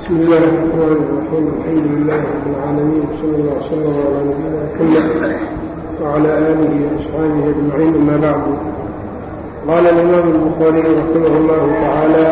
بسم الله الرحمن الرحيم الحمد لله رب العالمين صلى الله وسلم على نبينا محمد وعلى آله وأصحابه أجمعين أما بعد قال الإمام البخاري رحمه الله تعالى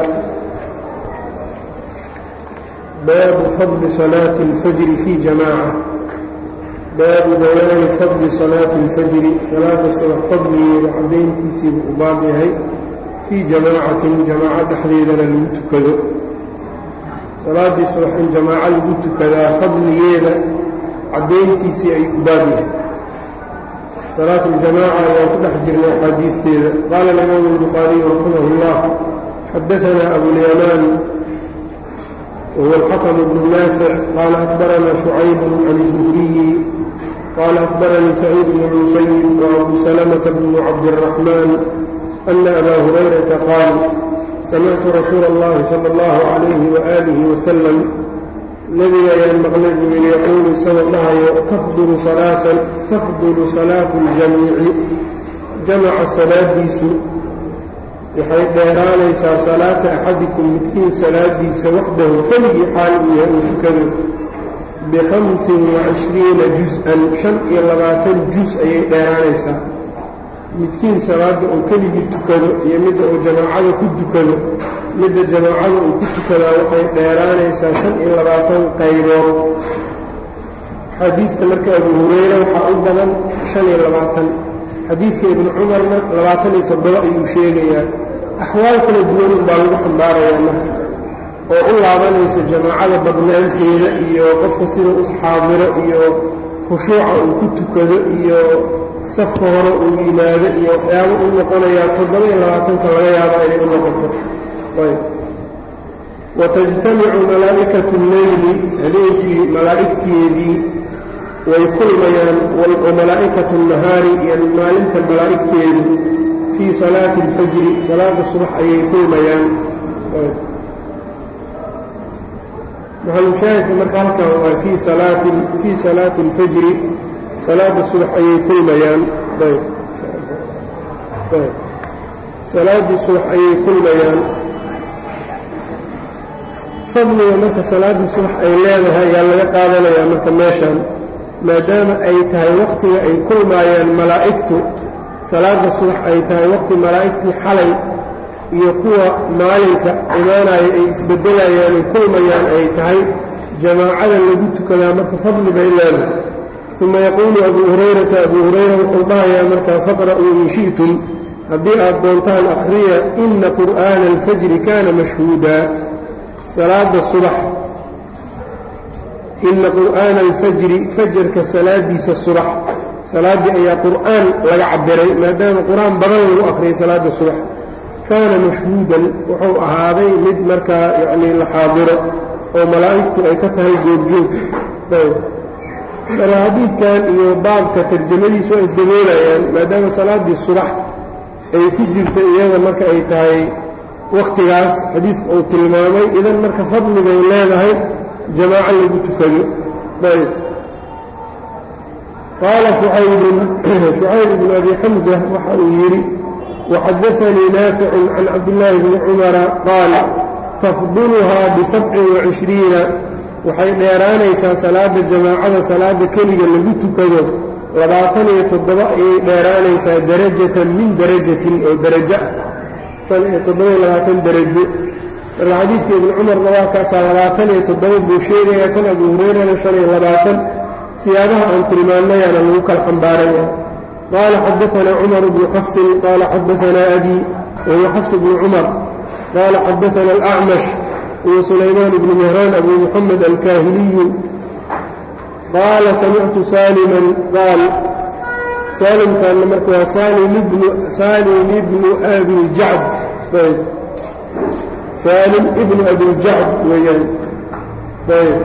باب فضل صلاة الفجر في جماعة باب بيان فضل صلاة الفجر صلاة الصبح فضلgeeda cadayntiisiibu u baab yahay fii jamaacatin jamaaco dhexdeedana lagu tukado salaaddii subax in jamaaco lagu tukadaa fadligeeda caddayntiisii ay u baab yahay salaat اljamaaca ayaan ku dhex jirnay axaadiisteeda qaala alimaam الbukhaariyu raximah اllah xadaثana abulyamaan وهو الحكم بن نافع قال أخبرنا شعيب عن الزهري قال أخبرني سعيد بن المسيب وأبو سلمة بن عبد الرحمن أن أبا هريرة قال سمعت رسول الله صلى الله عليه وآله وسلم نبي ayaan maqlay buu yidhi yaquulu isagoo dhahayo tafdulu salaatan tafdulu salaatu اljamiici jamaca salaadiisu waxay dheeraanaysaa salaata axadikum midkiin salaadiisa waxdahu keligii xaal uu yahay uu tukado bikhamsin wacishriina jus-an shan iyo labaatan jus ayay dheeraanaysaa midkiin salaadda uu keligii tukado iyo midda uu jamaacada ku tukado midda jamaacada uu ku tukadaa waxay dheeraanaysaa shan iyo labaatan qaybood xadiidka marka abu hureyre waxaa u badan shan iyo labaatan xadiidka ibnu cumarna labaatan iyo toddoba ayuu sheegayaa axwaal kala duwan unbaa lagu xambaarayaa marka oo u laabanaysa jamaacada badnaanteeda iyo qofka sida u xaadiro iyo khushuuca uu ku tukado iyo safka hore uu yimaado iyo waxyaabo u noqonayaa toddoba iyo labaatanka laga yaabaa inay u noqoto watajtamicu malaa'ikatu leyli habeenkii malaa'igteedii way kulmayaan wa malaa'ikatu nahaari iyo maalinta malaa'igteedu fii salaati اlfajri salaada subax ayay kulmayaan maxalushaahidka marka halkan waa fii salaati fii salaati اlfajri salaada subax ayay kulmayaan salaaddii subax ayay kulmayaan fadliga marka salaaddii subax ay leedahay ayaa laga qaadanayaa marka meeshan maadaama ay tahay wakhtiga ay kulmaayaan malaa'igtu salaadda subax ay tahay wakhti malaa'igtii xalay iyo kuwa maalinka imaanaya ay isbeddelayaan ay kulmayaan ay tahay jamaacada lagu tukadaa marka fadli bay leedahay uma yaquulu abuu hurayrata abuu hurayra wuxuu dhahayaa markaa faqra'uu in shi'tum haddii aad doontaan akhriya ina qur'aana alfajri kaana mashhuudaa salaada subax ina qur'aana alfajri fajarka salaadiisa subax salaaddii ayaa qur'aan laga cabiray maadaama qur-aan badan lagu akhriyay salaadda subax kaana mashhuudan wuxuu ahaaday mid markaa yacnii la xaadiro oo malaa'igtu ay ka tahay goobjoog ayb marka xadiidkan iyo baabka tarjamadiisu waa isdaboolayaan maadaama salaaddii subax ay ku jirta iyada marka ay tahay wakhtigaas xadiidku uu tilmaamay idan marka fadli bay leedahay jamaaco lagu tukado ayb qaala shucaybun shucayb bnu abi xamsa waxa uu yidhi waxadaanii naaficun can cabdillaahi bni cumara qaal tafduluhaa bisabcin wacishriina waxay dheeraanaysaa salaada jamaacada salaada keliga lagu tukado labaatan iyo toddoba ayay dheeraanaysaa darajatan min darajatin oo darajo ah shan iyo toddoba-iyo labaatan darajo marka xadiidka ibni cumarna waa kaasaa labaatan iyo toddoba buu sheegayaa kan abu hureyrana shan iyo labaatan siyaabaha aan tilmaanayaana lagu kala xambaaraya qaala xadaanaa cumar bnu xafsin qaala xadaanaa abi wahuwa xafs bnu cumar qaala xadaana alacmash huwa sulaymaan bnu mehraan abu muxamed alkaahiliyu qaala samictu saaliman qaal saalimkaanna marka waa saalim ibnu abiljacd ayb saalim ibnu abiljacd weeyaan ayb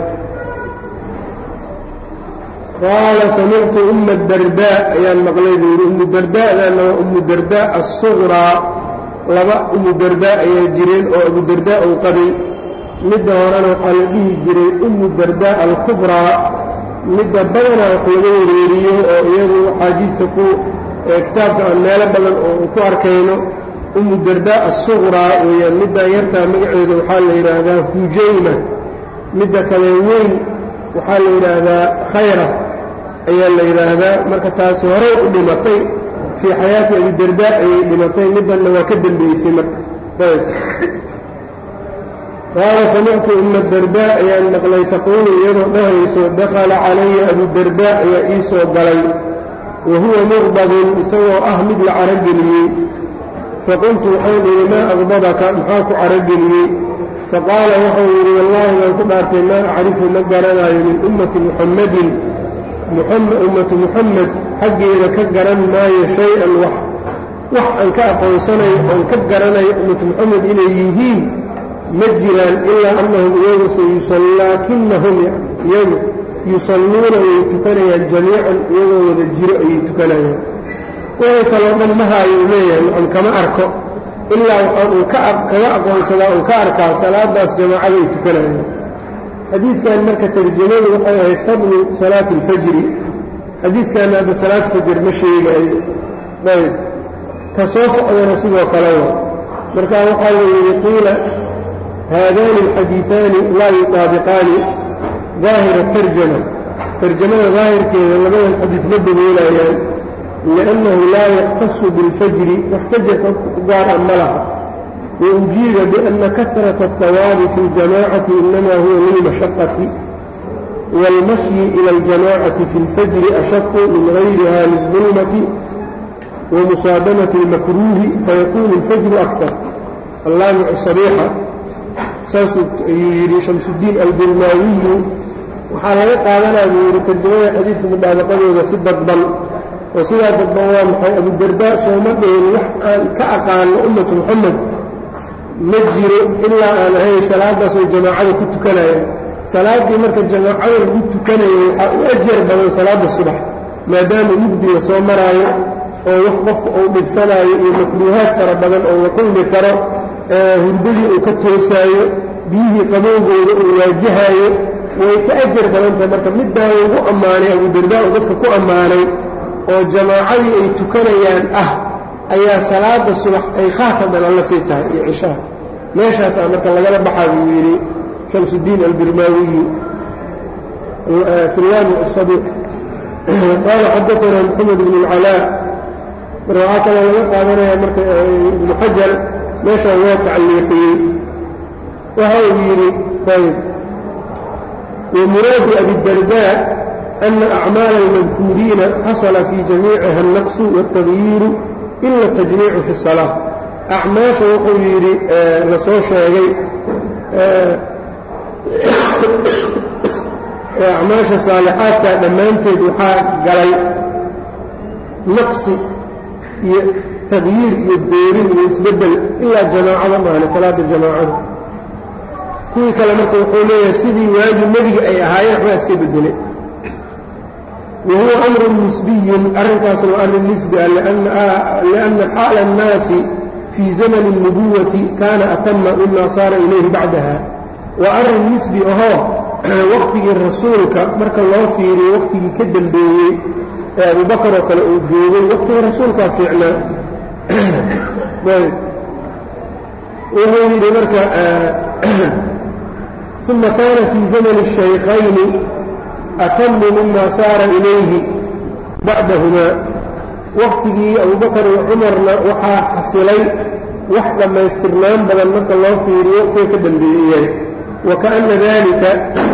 qaala samictu uma dardaa ayaan maqlay buu yidhi umu dardaadaana waa umu dardaa assuqraa laba umu dardaa ayaa jireen oo abu dardaa uu qabay midda horena waxaa la dhihi jiray umu dardaa alkubraa midda badanaa wax laga wareeriyo oo iyadu axaadiidta ku kitaabka aan meelo badan oo ku arkayno umu dardaa assuqraa weeyaan middaa yartaa magaceeda waxaa la yidhaahdaa hujayma midda kale weyn waxaa la yidhaahdaa khayra ayaa la yidhaahdaa marka taasi horey u dhimatay fii xayaati abidarda ayay dhimatay middanna waa ka dembeysay marka ayb qaala samictu uma darda ayaan maqlay taquulu iyadoo dhahayso dakhala calaya abudarda ayaa ii soo galay wa huwa muqbadun isagoo ah mid la carogeliyey faqultu waxaan idhi maa aqbadaka maxaa ku carogeliyey faqaala waxau yidhi wallaahi waan ku dhaartay maa acrifu ma garanayo min ummati muxammadin ummatu muxamed xaggeeda ka garan maayo shay-an wax wax aan ka aqoonsanayo oon ka garanayo ummatu muxamed inay yihiin ma jiraan ilaa annahum iyagu sayusallaakinahum iyagu yusalluuna way tukanayaan jamiican iyagoo wada jiro ayay tukanayaan wixii kaloo dhan mahaayuu leeyahay macam kama arko ilaa waxaan uu kaga aqoonsadaa uu ka arkaa salaadaas jamaacada ay tukanayaan xadiidkan marka tarjamadu waxay ahayd fadlu salaati alfajri xadiidkanna hadda salaad fajr ma sheegaayo ayb ka soo socdana sidoo kale wa markaa waxaa la yidhi qiila haadaani alxadiiثaani laa yutaabiqaani daahira tarjama tarjamada daahirkeeda labadan xadiid ma daboolayaan liannahu laa yakhtasu biاlfajri wax fajarka u gaar a ma laha وأجيب بأن كثرة الثواب في الجماعة إنما هو للمشقة والمشي إلى الجماعة في الفجر أشق من غيرها للظلمة ومصادمة المكروه فيكون الفجر أكثر اللامع الصريحة يري شمس الدين البرماوي waxaa laga qaadanaya buu yidhi tarjamada xadiidka mudaabaqadooda si dadban oo sidaa dadban waa maxay abudardaa sooma dhihin wax aan ka aqaano ummatu moxamed ma jiro ilaa aan ahayn salaadaas oo jamaacada ku tukanaya salaaddii marka jamaacada lagu tukanayay waxaa u ajar badan salaadda subax maadaama mugdi la soo maraayo oo wax qofka uu dhibsanaayo iyo makruuhaad fara badan oo la kulmi karo hurdadii uu ka toosaayo biyihii qabowgooda uu waajahaayo way ka ajar badantahay marka middaan lagu ammaanay abudardaa oo dadka ku ammaanay oo jamaacadii ay tukanayaan ah ayaa salaada subax ay khaas haddan alla sii tahay iyo cishaha meeshaasaa marka lagala baxaa buu yidhi shamsudiin albirmaawiyu fi laami asabiq qaala xadaanaa moxamed bn اlcalaa marka waxaa kaloo laga qaadanaya marka ibnu xajar meeshaan waa tacliiqiyey waxa uu yidhi ayb wmuraadu abidardaa ana acmaala almadkuuriina xasala fii jamiiciha alnaqsu wاltagyiiru ila tajmiicu fi الsalaa acmaasha wuxuu yidhi la soo sheegay acmaasha saalixaadka dhammaanteed waxaa galay naqsi iyo tagyiir iyo doorin iyo isbeddel ilaa jamaacada maahne salaada jamaacada kuwii kale marka wuxuu leeyahay sidii waagii nebiga ay ahaayeen waxbaa iska bedelay wa huwa amrun nisbiyun arrinkaasna waa arrin nisbi ah lianna xaala annaasi fii zamani اlnubuwati kaana atama mima saara ilayhi bacdaha waa arrin nisbi ahoo wakhtigii rasuulka marka loo fiiriyo wakhtigii ka dembeeyey ee abubakar oo kale uu joogay wakhtigii rasuulkaa fiicnaa wuxuu yidhi marka uma kaana fii zamani الshaykhayni atamu mima saara ilayhi bacdahumaa wakhtigii abubakar iyo cumarna waxaa xasilay wax dhammaystirnaan badan marka loo fiiriyo wakhtiga ka dambeeyey wakaأna dalika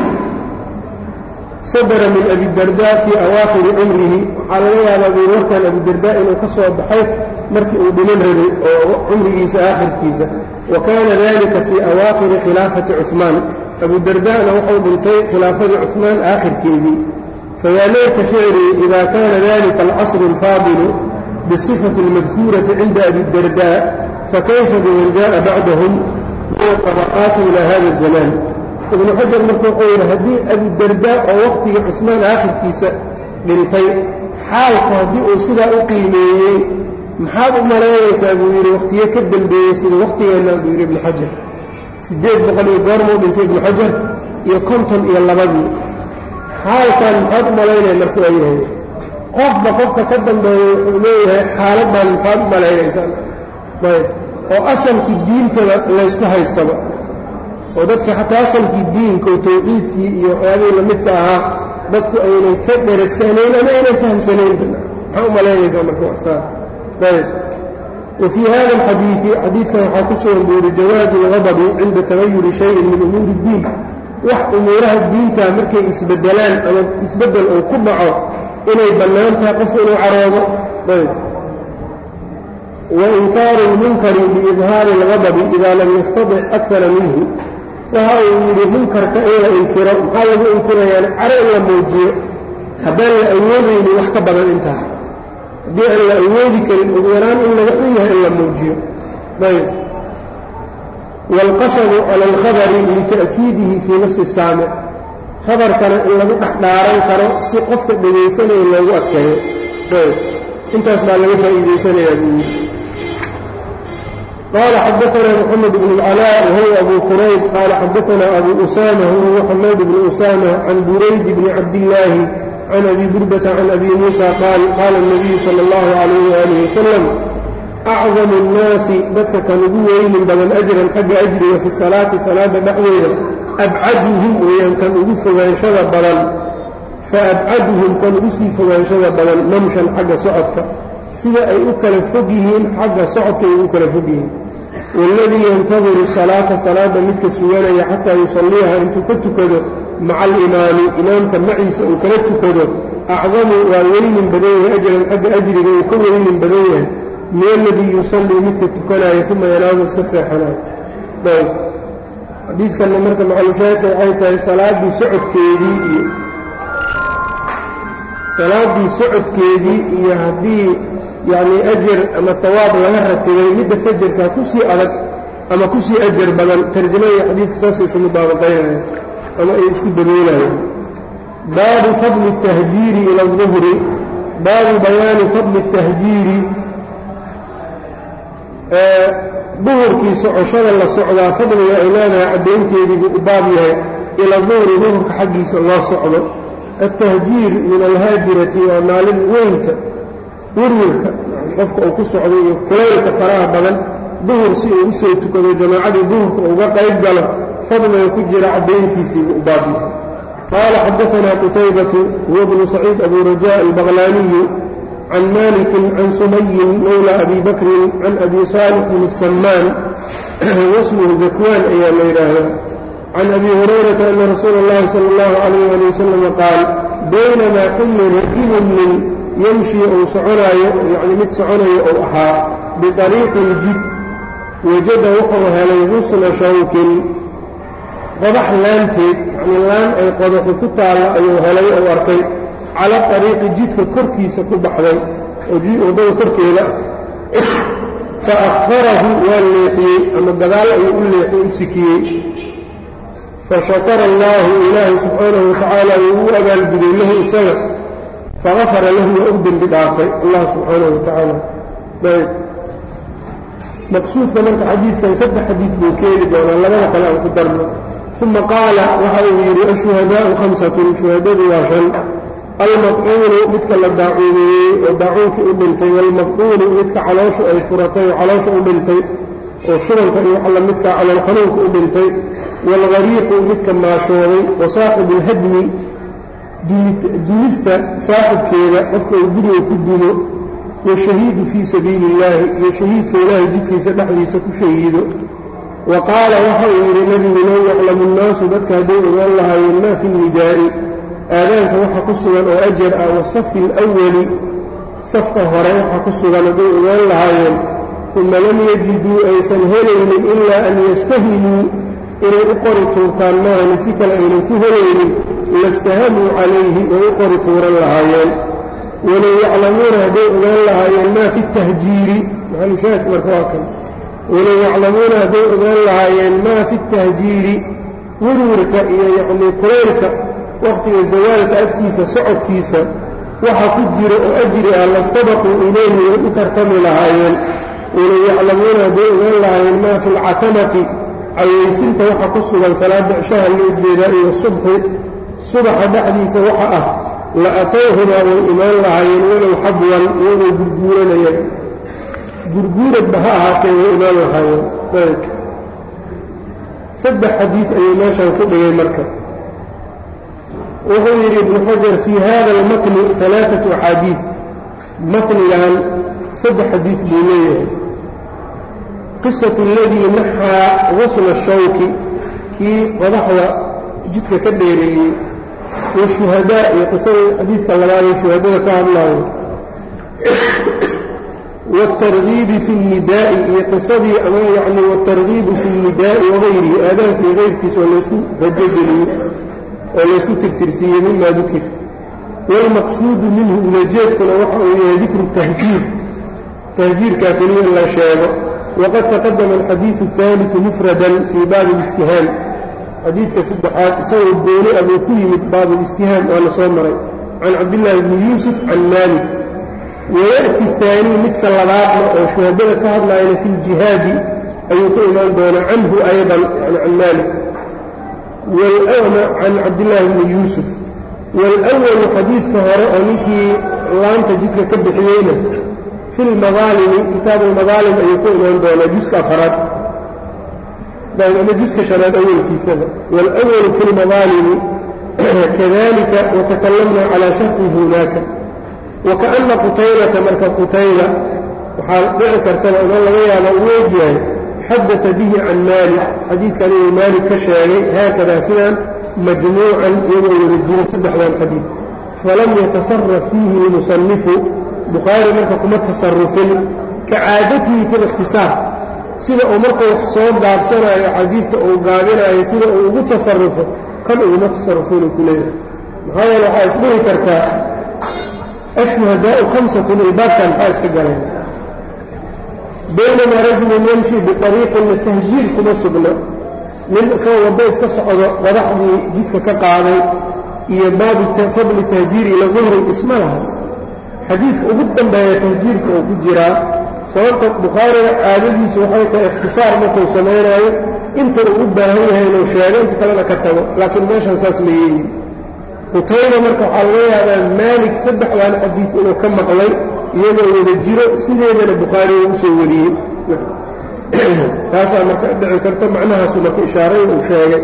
sadara min abidarda fii awaakhiri cumrihi waxaa laga yaabaa buu warkan abidarda inuu ka soo baxay markii uu dhiman rabay oo cumrigiisa aakhirkiisa wa kaana dalika fii awaakhiri khilaafati cuثmaan abudarda'na wuxuu dhintay khilaafadii cuثmaan aakhirkeedii fayaa layta shicrii ida kana dalika alcasru اlfaadilu bisifati اlmadkuurati cinda abidarda fakayfa biman jaءa bacdahum min aطabaqaati ila hada الzamaan ibnu xajar marka wuxuu yidhi haddii abudarda oo wakhtigii cusmaan aakhirkiisa dhintay xaalku haddii uu sidaa u qiimeeyey maxaad u malaynaysaa buu yidhi wakhtiye ka dembeeyey sida wakhtigeenna buu yidhi ibnu xajar siddeed boqol iyo goormuu dhintay ibnu xajar iyo konton iyo labadii xaalkan maxaad u malaynaya marka waa yahay qofba qofka ka dambeeya wuxuu leeyahay xaaladdan maxaad u malaynaysaa ayb oo asalkii diintaba laysku haystaba oo dadka xataa asalkii diinka oo tawxiidkii iyo waxyaabihii lamidka ahaa dadku aynan ka dheragsanayn ama aynan fahamsanayn maxaa u malaynaysaa marka wasaa ayb wa fii hada alxadiidi xadiidkan waxaa ku sugan buu yidhi jawaazu lgadabi cinda tagayuri shayin min umuuri iddiin wax umuuraha diinta markay isbedelaan ama isbeddel uu ku dhaco inay bannaan tahay qofku inuu caroodo ayb wainkaaru lmunkari biidhaari algadabi idaa lam yastadic akara minhu waxa uu yidhi munkarka in la inkiro maxaa lagu inkirayaan caro in la muujiyo haddaan la awoodaynin wax ka badan intaas haddii aan la awoodi karin ugu yaraan in laga xun yahay in la muujiyo ayb waalqasadu cala alkhabari lita'kiidihi fii nafsi saamic khabarkana in lagu dhex dhaaran karo si qofka dhegaysanaya loogu adkeeyo ayb intaas baa laga faa'iidaysanayaa buu yidhi قال xdثna محمد بن العلاء وهو أbو كرayب qال xdثna أbو أسامة وهو حماd بن أسامة عن برayd بن cabdاللahi عن أbي بردة عن أbي موسى qاal qاla النبي slى الله عليه وآله وسلم أcظم الناasi dadka kan ugu weynin badan أجرan xagga أجriga fi الصلاaةi salaada dhexdeeda أbcaduهum weeyaan kan ugu fogaanshada badan faأbcaduهum kan ugu sii fogaanshada badan mamshan xagga socodka sida ay u kala fog yihiin xagga socodka ay ugu kala fog yihiin waaladii yantadiru salaata salaadda midka suganaya xataa yusalliiha intuu ka tukado maca alimaami imaamka maciisa uu kala tukado acdamu waa weynin badan yahay ajran xagga ajriga uu ka weynin badan yahay min aladii yusallii midka tukanaya uma yanaamu iska seexanayo ayb xadiidkanna marka macalushaahidka waxay tahay salaaddii socodkeedii iyo salaaddii socodkeedii iyo haddii yacnii ajar ama hawaab laga ratibay midda fajarkaa ku sii adag ama ku sii ajar badan tarjamada xadiidka saasay isu mudaabaqaynayaan ama ay isku daboolayaan baabu fadli الtahjiiri ila الظuhri baabu bayaani fadli الtahjiiri duhurkii socoshada la socdaa fadliga ay leedahay caddaynteedii buu u baab yahay ila duhri duhurka xaggiisa loo socdo altahjiir min alhaajirati waa maalin weynta werwerka qofka uu ku socdo iyo kulaylka faraha badan duhur si uu u soo tukado jamaacadii duhurka uga qayb galo fadliga ku jira caddayntiisiibuu u baab yahay qaala xadaanaa qutaybatu huwa bnu saciid abu rajaa albaqlaaniyu can malikin can sumayin mowla abi bakrin can abi saalixin asammaan wasmuhu dakwaan ayaa la yidhaahdaa can abi hurayrata ana rasuula اllahi sala اllahu calayh ali wasalam qaal baynamaa xilli rajulun min yamshii uu soconaayo yacni mid soconayo uu ahaa biطariiqin jid wajada wuxuu helay husna shawkin qodax laanteed yacnii laan ay qodaxi ku taalla ayuu helay ou arkay cala ariiqi jidka korkiisa ku baxday oo waddada korkeeda ah fa akharahu waa leexiyey ama gadaal ayuu u leexiyey u sikiyey fashakara allaahu ilaahay subxaanahu watacaala wuu u abaalguday lahu isaga fagafara lahu waa u dembi dhaafay allah subxaanahu watacaala ayb maqsuudka marka xadiidkan saddex xadiid buu keeni doonaa labada kale aan ku darno uma qaala waxa uu yidhi ashuhadaau khamsatun shuhadadu waa shan almaqcuunu midka la daacuumeeyey oo daacuunkii u dhintay waalmaqcuunu midka calooshu ay furatay oo caloosha u dhintay oo shubanka iyo wax lamidkaa calool xanuunka u dhintay waalgariiqu midka maashooday wa saaxibu alhadmi dumista saaxibkeeda qofka uu guriga ku dumo washahiidu fii sabiili illaahi iyo shahiidka ilaahay jidkiisa dhexdiisa ku shahiido wa qaala waxa uu yidhi nebigu low yaclamu nnaasu dadka hadday ogaan lahaayeen maa fi nidaa'i aadaanka waxa ku sugan oo ajar ah wasafi alawali safka hore waxa ku sugan hadday ogaan lahaayeen uma lam yajiduu aysan helaynin ilaa an yastahimuu inay u qori tuurtaan maahani si kale aynan ku helaynin lastahamuu calayhi way u qori tuuran lahaayeen walow yaclamuuna hadday ogaan lahaayeen maa fi tahjiiri maxalushaahid marka waa kan walow yaclamuuna hadday ogaan lahaayeen maa fi tahjiiri werwarka iyo yacnii kulaylka wakhtiga zawaalka agtiisa socodkiisa waxa ku jira oo ajri ah lastabaquu ilayhi way u tartami lahaayeen walow yaclamuuna hadday ogaan lahaayeen maa fi alcatamati cawaysinta waxa ku sugan salaada cishaha loo jeedaa iyo subxi subaxa dhexdiisa waxa ah la atowhumaa way imaan lahaayeen walow xabwan iyagoo gurguuranaya gurguuradba ha ahaatee way imaan lahaayeen saddex xadiid ayuu meeshan ku dhigay marka wuxuu yidhi ibnu xajar fii hada almatni alaaatu axaadiid matnigan saddex xadiid buu leeyahay qisatu aladii naxaa wasla shawki kii qodaxda jidka ka dheereeyey washuhadaa iyo qisadii xadiidka labaadee shuhadada ka hadlaayo wاtargiibi fi اnnidaa'i iyo qisadii ama yani wاtargiibu fi اnnidaa'i wagayrihi aadaankii kayrkiisa oo laysku rajogeliyey oo laysku tirtirsiiyey mima dukir wاlmaqsuudu minhu ulajeedkuna waxa uu yahay dikru tahjiir tahjiirkaa keliya in la sheego waqad taqadama alxadiiثu الثaaliثu mufradan fii baabi اlistihaam xadiidka saddexaad isagoo gooni abuu ku yimid baabu اlistihaam waa la soo maray can cabdillaahi bni yuusuf can maalik wayaأti الثaanii midka labaadna oo shuhadada ka hadlaayana fi اljihaadi ayuu ku imaan doonaa canhu ayضan yani can maalik can cabdillaahi bni yuusuf wاlأwalu xadiidka hore oo ninkii laanta jidka ka bixiyeyna fi lmadaalimi kitaab almadaalim ayuu ku imaan doonaa juska afaraad ama juska shanaad awalkiisaba wاlأwalu fi اlmadaalimi kadalika watakalamna calى sharxi hunaaka wakaأna qutaylata marka qutayla waxaa dhici kartaba inoo laga yaaba uu ogyahay xadaثa bihi can maalik xadiidkan inuu maalik ka sheegay haakada sidaan majmuucan iyagoo wada jira saddexdan xadiid falam yatasaraf fiihi اlmusanifu bukhaari marka kuma tasarufin ka caadatihi fi اlikhtisaar sida uu marka wax soo gaabsanayo xadiidta uu gaabinayo sida uu ugu tasarufo kan uguma tasarufinu ku leeyahay maxaa yeele waxaa isdhihi kartaa ashuhadaau hamsatun ilbaabkan maxaa iska galeen baynamaa rajulun yamshi biariiqin tahjiir kuma sugna nin isagoo waddo iska socdo qadaxdii jidka ka qaaday iyo baabu fadli tahjiiri ila duhri isma laha xadiidka ugu dambeeya tahjiirka oo ku jiraa sababta bukhaariga caadadiisu waxay tahay ikhtisaar markuu samaynayo inta uu u baahan yahay inuu sheego inta kalena ka tago laakiin meeshan saas ma yeegin qutayba marka waxaa laga yaabaa maalik saddexdan xadiid inuu ka maqlay iyagoo wada jiro sideedana bukhaariga u soo wariyey taasaa marka dhici karta macnahaasu marka ishaaray uu sheegay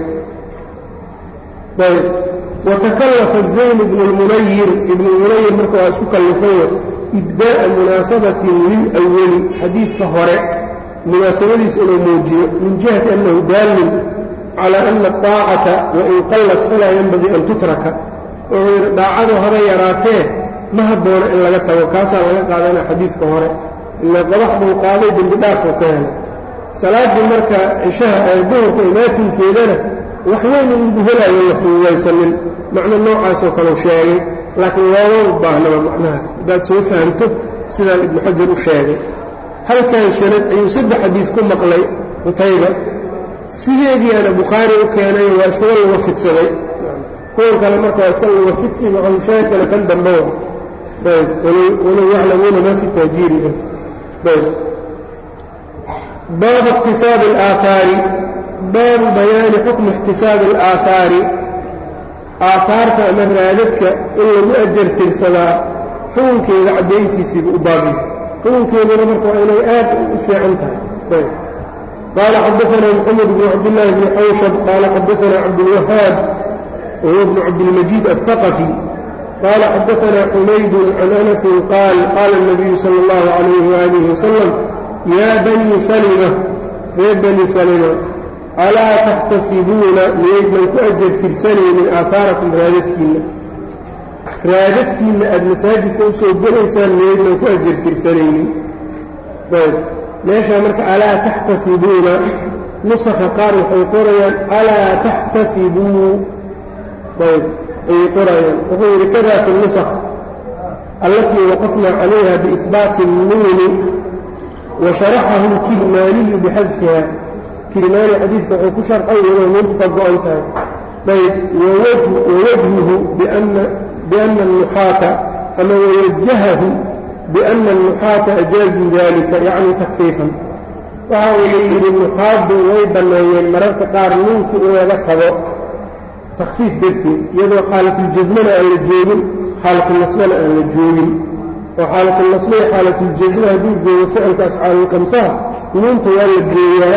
ayb watakallafa zayn ibnu lmunayir ibnu lmunayir marka waa isku kallifayo ibdaa'a munaasabatin lilawali xadiidka hore munaasabadiisa inuu muujiyo min jihati annahu daalin calى ana aطaacata wain qallat falaa yanbagii an tutraka wuxuu yidhi dhaacadu haba yaraatee ma habboona in laga tago kaasaa laga qaadana xadiidka hore ila qodax buu qaaday dembi dhaafuu ka helay salaaddii marka cishaha ee duhurka imaatinkeedana wax weyn in lagu helayo la fududaysanin macno noocaasoo kaleu sheegay laakiin looma u baahnaba macnahaas haddaad soo fahamto sidaan ibnu xajar u sheegay halkan sanad ayuu saddex xadiid ku maqlay qutayba sideediiana bukhaari u keenay waa iskaga luga fidsaday kuwan kale marka waa iska luga fidsi maqalushaahidkana kan dambe wa ayb walow yaclamuuna maa fi tahjiiri bas ayb baabu اktisaabi اlaahaari baabu bayaani xukmi اxtisaabi اlaahaari aahaarta ama raadadka in lagu ajar tirsadaa xukunkeeda caddayntiisiiba u baabya xukunkeeduna marka waa inay aad u fiican tahay ayb قال xدثنا محمد بن عبد الله بن xwشب قال xدثنا عبدالوهاaب وهو بن عبدالمجيد الثقفي قال xدثنا حمaيد عن أنس قال قال النبي صلى الله عليه وآله وسلم يا بني سلمة reer bني سلمة أlاa تxتasibuuna miyaydnan ku أjر tirsanaynin aaثاaraكم raadadkiina raadadkiina aad masaajidka usoo gelaysaan miyaydnan ku أjر tirsanaynin meeshaa marka alaa taxtasibuuna nusakha qaar waxay qorayaan alaa taxtasibuu ayb ayay qorayaan wuxuu yidhi kada fi nusakh allatii waqafna calayha biiqbaati الnuuni wa sharaxahu اlkirmaaniyu bixadfiha kirmaani xadiidka wuxuu ku sharxay iyadoo nuuntu ka go-an tahay ayb wawajhuhu biana الnuxaata ama wawajahahu بأن النuxاaةa أjاazuu dalika yacni تakفiifan waxa uu yidhi nuxaaddu way banneeyeen mararka qaar nuunkii in laga tago takfiif darteed iyadoo xaalatuljasmana aan la joogin xaalatulnasbana aan la joogin oo xaalatulnasba iyo xaalatuljasma hadduu joogo ficilka afcaalulkamsaha nuunta waa la geeyaa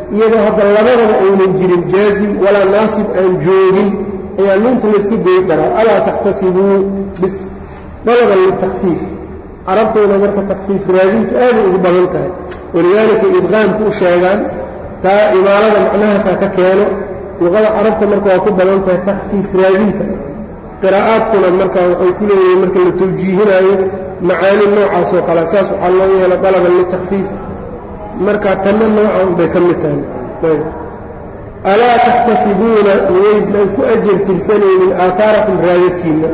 iyadoo hadda labadaba aynan jirin jaazim walaa naasib aan joogin ayaa nuunta layska goyi karaa alaa taxtasibuu bis dalaban litakfiif carabtooda marka takfiif raadintu aaday ugu badan tahay walidaalika idqaamku u sheegaan taa imaalada macnahaasaa ka keeno luqada carabta marka waa ku badan tahay takfiif raadinta qiraa'aadkuna marka waxay ku leeyihiin marka la tawjiihinaayo macaani noocaasoo kale saas waxaa loo yeela dalaban litakfiif marka tanna noocan bay ka mid tahay alaa taxtasibuuna miyaydnan ku ajar tirsanaynin aaaarakum raadadkiinna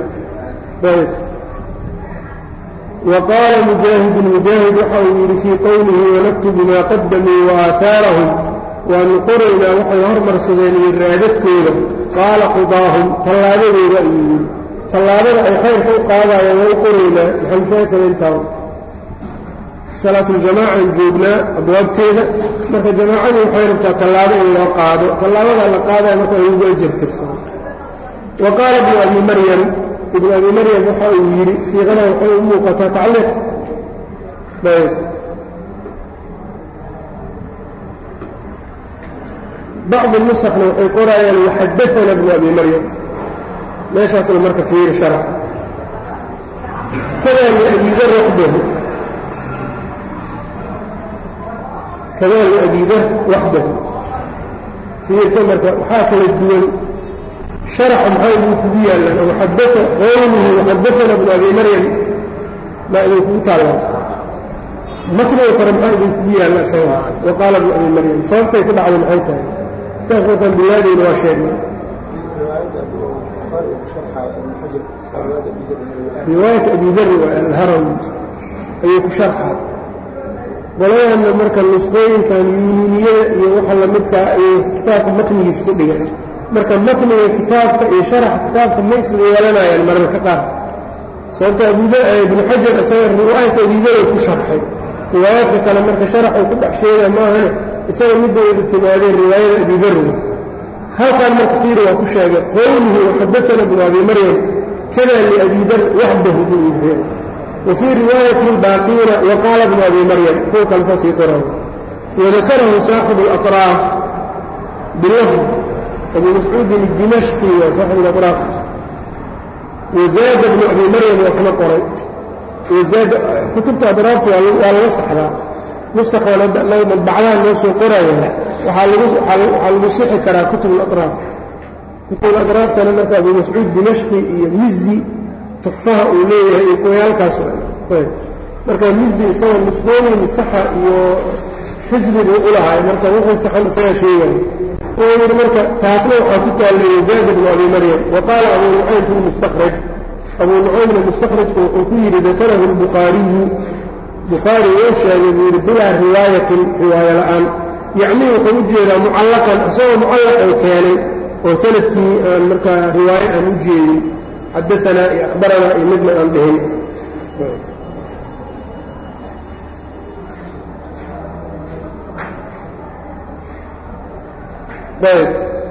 wa qaala mujaahidun mujaahid waxa uu yidhi fii qowlihi wanaktubu maa qadamuu wa aaaarahum waanu qoraynaa waxay hormarsadeen iyo raadadkooda qaala qudaahum tallaabadooda ayuu yidhi tallaabada ay khayrka u qaadayaan way qoraynaa maxalushaakada intaa salaatuljamaacan joognaa abwaabteeda marka jamaacadii waxay rabtaa tallaabo in loo qaado tallaabada la qaadaya marka in lagu ajar tirsano wa qaala ibnu abi maryam ibnu abi maryam waxa uu yidhi siiqada waxay u muuqataa tacliiq ayb bacdi nusakna waxay qoraayaan waxadaana ibnu abi maryam meeshaasna marka fiiri sharax kada liabidar waxdahu kada liabidar waxdahu fiirsa marka waxaa kala duwan sharaxa maxaa idin kugu yaallaan waxadaa qowluhu waxadaana ibnu abi maryam maa idinkugu taallaan matniga kore maxaa idinkugu yaalla isaga wa qaala ibnu abi maryam sababtay ku dhacday maxay tahay kitaabka markaan bilaadayna waa sheegnay riwaayat abi dari waa alharawi ayuu ku sharxa qolayaanna marka nusqooyinkan yuniniyada iyo waxa lamidkaa ayay kitaabka matnigiis ku dhigan marka matniga kitaabka iyo sharaxa kitaabka ma isla yeelanayaan mararka qaar sababta ibnu xajar isaga riwaayat abidari ku sharxay riwaayaadka kale marka sharaxuu ku dhex sheega maahane isaga midda wada timaadeen riwaayada abidarriga halkan marka fiiri waa ku sheegay qowluhu waxadaana ibnu abi maryam kada liabidar waxdahu buu yidhi wa fii riwaayati albaaqiina wa qaala ibnu abi maryam kuwa kale saasii qoray wadakarahu saaxibu alaطraaf bilafd abu mascuudin dimashqi waa saaxibu alaطraaf wazaada ibnu abi maryam waa isna qoray wazaada kutubta adraafta waa laga saxdaa nusakhan madbacdaha noo soo qoraya waxaa lagu sixi karaa kutub alaطraaf kutub adraaftana marka abu mascuud dimashqi iyo mizi tuxfaha uu leeyahay iyo kuwayaalkaas marka mizi isaga nusqooyin saxa iyo xifdigu u lahay marka wuxuu saxan isagaa sheegaya wuxuu yidhi marka taasna waxaa ku taallay wazaada bnu abi maryam wa qaala abu nucaym fi lmustakhraj abu nucaymna mustakhrajku wuxuu ku yidhi dakarahu lbukhaariyu bukhaari wuu sheegay buu yidhi bilaa riwaayatin riwaayo la'aan yacnii wuxuu u jeedaa mucallaqan isagoo mucallaq oo keenay oo sanadkii aan markaa riwaayo aan u jeedin xadaanaa iyo akhbaranaa iyo midna aan dhihin ayb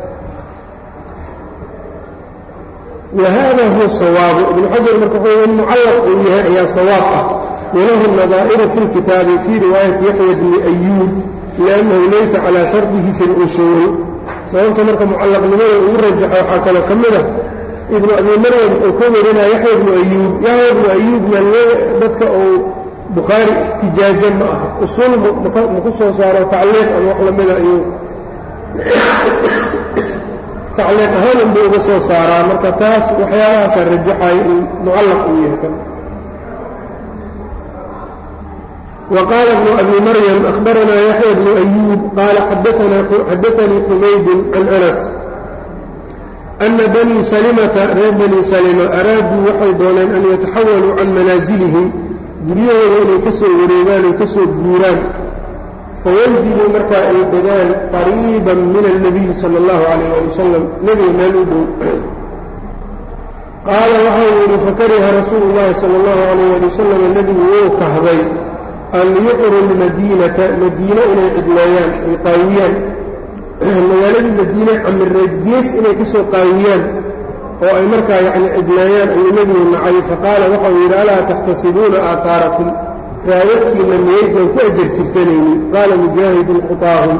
wahada huwa sawaabu ibnu xajar marka wuxuu in mucallaq uu yahay ayaa sawaab ah walahu nadaa'iru fi lkitaabi fii riwaayati yaxya bni ayuub liannahu laysa calaa shardihi fi اlusuul sababta marka mucallaqnimada ugu rajaxa waxaa kaloo ka mid ah ibnu abi maryam wuxuu ka warinaya yaxya ibnu ayuub yaxya ibnu ayuubna dadka uu bukhaari ixtijaaja ma aha usuul maku soo saaro tacliiq ama wax lamida ayuu tacliiq ahaan unbuu uga soo saaraa marka taas waxyaabahaasa rajaxaya in mucallaq uu yahay kan وqال بن أbي mryم أخبرnا يحyى بن أyوب qال xadثnii حmayd عن أنس أنa bني سلمةa reer bني سلمة أraaduu waxay dooneen an yتaxawلوا can manaaزilihim guryahooda inay ka soo wareegaan ay ka soo guuraan fayanziluu markaa ay degaan qariiba min النabiyi salى الlaه عalيه alي وsلم nebiga meel u dhow qaala waxau yidhi fakariha rasuulu الlahi salى الlaه عalيه alي وsلم nebigu wuu kahday an yuqru lmadiinata madiine inay cidleeyaan ay qaawiyaan magaaladii madiine camireed gees inay ka soo qaawiyaan oo ay markaa yacni cidleeyaan ayuu nebigu nacay faqaala waxau yidhi alaa taxtasibuuna aaaarakum raadadkiinna miyaydaan ku ajar tirsanaynin qaala mujaahidun khutaahum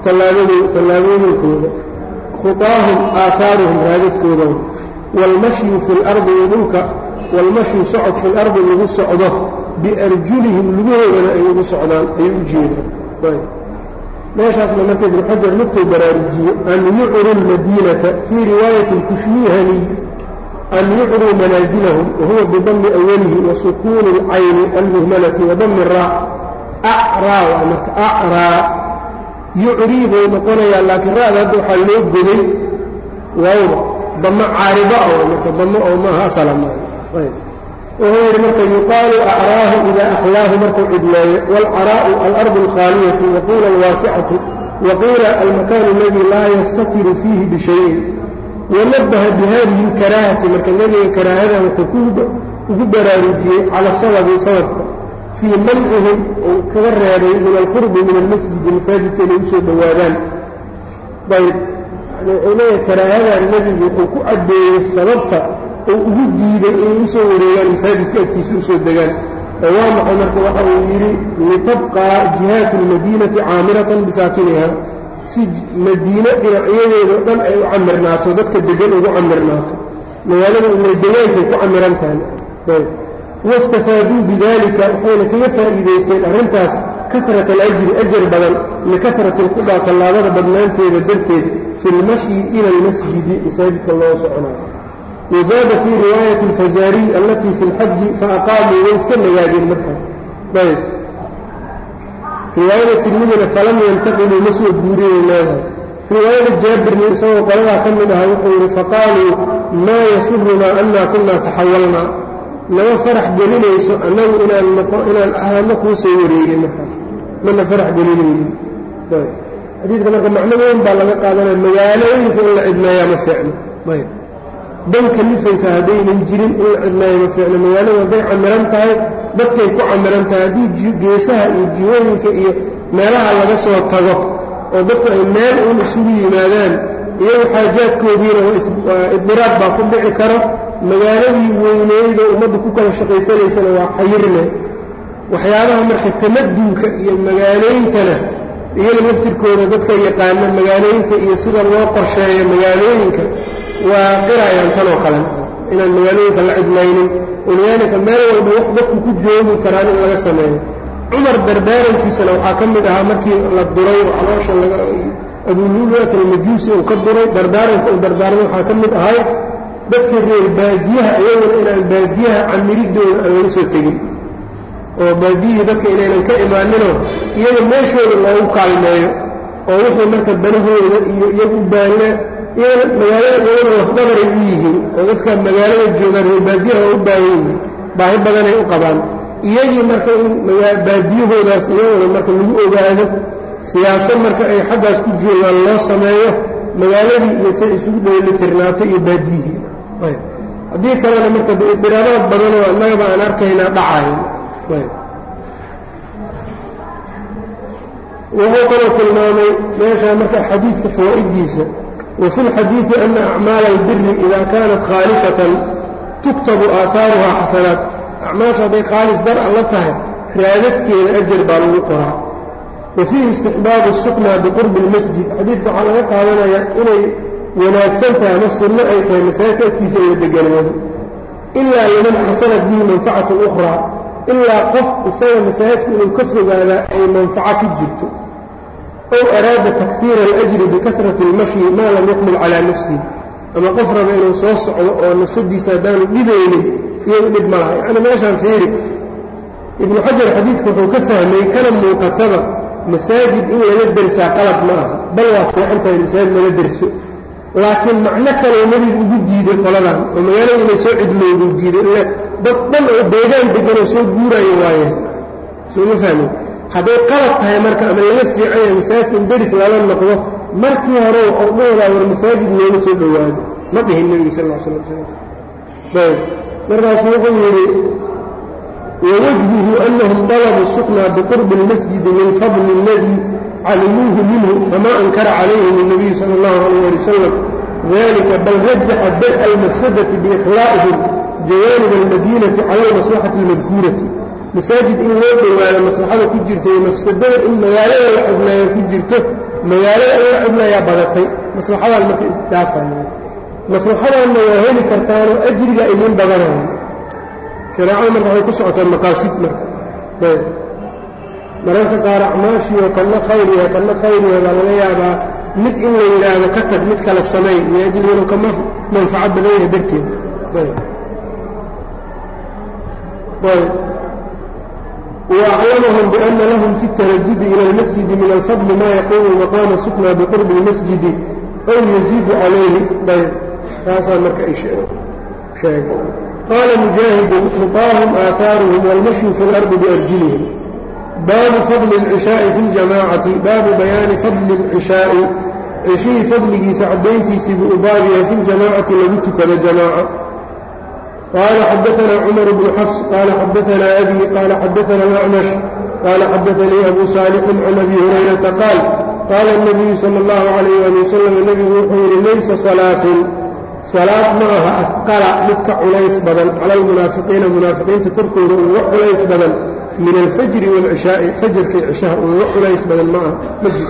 tallaabooyinkooda khuطaahum aahaaruhum raadadkooda wاlmashyu fi اlardi dhulka wاlmashyu socod fi اlardi lagu socdo biarjulihim lugahoodana ay ugu socdaan ay u jeedaan meeshaasna marka ibnu xajar lugtou baraarujiye an yucru lmadiinata fii riwaayati اlkushmihani an yucruu manaasilahum wahuwa bidami awalihi wa sukuuni اlcayni almuhmalati wa dami raa acraa waa marka acraa yucrii buu noqonayaa laakiin ra'da hadda waxaa loo goday waawda damo caariba oo marka damo oo maaha asala maaha wuxuu yidhi marka yuqaalu acraahu idaa akhlaahu markuu cidleeyo wاlcaraa'u alardu alkhaaliyatu waqiila alwaasicatu waqiila almakaanu aladii laa yastatiru fiihi bishayin wanabaha bihadihi اlkaraahati marka nebiga karaahadan wuxuu ugu baraarujiyey cala sababi sababka fii mancihim uu kaga reebay min alqurbi min almasjidi masaajidka inay usoo dhowaadaan ayb wuxuu leeyahay karaahadan nebigu wuxuu ku caddeeyey sababta oo ugu diiday inay usoo wareegaan masaajidka agtiisa usoo degaan oo waa maxay marka waxa uu yidhi litabqaa jihaatu اlmadiinati caamiratan bisaakiniha si madiine dhinacyadeedao dhan ay u camirnaato dadka degan ugu camirnaato magaalada inay degaankay ku camiran tahay waاstafaaduu bidalika waxayna kaga faa'iidaysteen arrintaas karat alajri ajar badan likahrati اlkhudaa tallaabada badnaanteeda darteed fi اlmashyi ila اlmasjidi masaajidka loo soconayo wazaada fii riwaayati اlfazaariy allatii fi اlxaji faaqaamuu way iska nagaadeen markaa ayb riwaayada tirmidina falam yantaqiluu ma soo guurinay leedahay riwaayada jaabirni isagoo qoladaa ka mid ahaa wuxuu yidhi faqaaluu maa yasurunaa annaa kunaa taxawalnaa nama farax gelinayso annagu inaan inaan ahaano kuu soo wareegin markaas mana farax gelinaynin xadiidka marka macno weyn baa laga qaadanaya magaalooyinka in la cidmeeyaa ma fiicno ayb dan kalifaysa haddaynan jirin in la cidmeeya ma fiicno magaaladu hadday camiran tahay dadkay ku camiran tahay haddii geesaha iyo jihooyinka iyo meelaha laga soo tago oo dadku ay meel uun isugu yimaadaan iyagu xaajaadkoodiina waa idiraab baa ku dhici karo magaaladii weyneyda ummaddu ku kala shaqaysanaysana waa xayirne waxyaabaha marka tamadunka iyo magaaleyntana iyaga laftirkooda dadka yaqaana magaalaynta iyo sida loo qorsheeyo magaalooyinka waa qirayaan tan oo kale inaan magaalooyinka la cidlaynin walidaalika meel walba wax dadku ku joogi karaan in laga sameeyo cumar dardaarankiisana waxaa ka mid ahaa markii la duray oo caloosha abululat almajuusi uu ka duray dardaaranka uu dardaarmay waxaa ka mid ahay dadka reer baadiyaha iyaguna inaan baadiyaha camiridooda aan laga soo tegin oo baadiyihii dadka inaynan ka imaaninoo iyaga meeshooda loogu kaalmeeyo oo wixii marka danahooda iyo iyagu baalle magaalada iyaguna lafdhabaray u yihiin oo dadka magaalada joogaan reer baadiyaha waa u baahan yihiin baahi badanay u qabaan iyagii marka in baadiyahoodaas iyaguna marka lagu ogaado siyaasad marka ay xaggaas ku joogaan loo sameeyo magaaladii iyo say isugu dheelitirnaato iyo baadiyihii haddii kalena marka idiraadaad badanoo annagaba aan arkaynaa dhacayn wuxuu kaloo tilmaamay meeshaa marka xadiidka fawaa'idiisa wa fi lxadiidi ana acmaala albiri ida kaanat khaalisatan tuktabu aahaaruhaa xasanaat acmaasha hadday khaalis dar alla tahay raadadkeeda ajar baa lagu qoraa wa fiihi istixbaabu suknaa biqurbi اlmasjid xadiidka waxaa laga qaadanayaa inay wanaagsan tahay ama sunno ay tahay masaajidka agtiisa in la deganaado ilaa liman xasanat bihi manfacatu ukhraa ilaa qof isaga masaajidka inuu ka fogaadaa ay manfaco ku jirto ow araada takfiira alajri bikahrati اlmashyi maa lam yuqbil calaa nafsihi ama qof raba inuu soo socdo oo nafsadiisa haddaanu dhibaynin iyadu dhib ma laha yacni meeshaan fiiri ibnu xajar xadiidka wuxuu ka fahmay kana muuqatada masaajid in laga dersaa qalad ma aha bal waa fiican tahay masaajid laga derso laakiin macno kaloo nebigu ugu diiday qoladan oo magaalada inay soo cidlowdu diiday ille dad dhan oo deegaan deganoo soo guuraayo waaye sooma fahmin hadday qalad tahay marka ama laga fiicanya masaajidka in deris lala noqdo markii hore waxuu dhahadaa war masaajid looga soo dhowaado ma dhihin nebigu sal l slam ayb markaasuu wuxuu yidhi wawajhuhu anahum dalabuu suknaa biqurbi اlmasjidi lilfadli اladii calimuuhu minhu fama ankara calayhim الnabiyu salى اllahu alayh ali wasalam dalika bal rajaxa dar'a almafsadati biikhlaa'ihim jawaanib almadiinati cala almaslaxati اlmadkuurati masaajid in loo dhowaado maslaxada ku jirta iyo mafsadada in magaalada la xidnaayo ku jirto magaalada in la cidlayaa badatay maslaxadaan marka dhaafaya maslaxadaanna waa heli kartaanoo ajriga idin badanaya shareecada marka waxay ku socotaa maqaasid marka ayb mararka qaar acmaashiiyo kanna khayriya kanna khayriya baa laga yaabaa mid in la yidhaahdo ka tag mid kala samay liajli inuu ka manfaco badan yahay darteed ayb ayb وأعلمهم بأن لهم في التردد إلى المسجد من الفضل ما يقوم مقام السكنى بقرب المسجد أو يزيد عليه طيب هذا مركع شيء قال مجاهد خطاهم آثارهم والمشي في الأرض بأرجلهم باب فضل العشاء في الجماعة باب بيان فضل العشاء عشي فضله سعدين في بابها في الجماعة لبتك لجماعة قال حدثنا عمر بن حفص قال حدثنا أبي قال حدثنا الأعمش قال حدثني أبو صالح عن أبي هريرة قال قال النبي صلى الله عليه وسلم النبي وحور ليس صلاة صلاة معها أثقل متك عليس بدل على المنافقين المنافقين تكركوا وحليس بدل من الفجر والعشاء فجر في عشاء وحليس بدل معها مسجد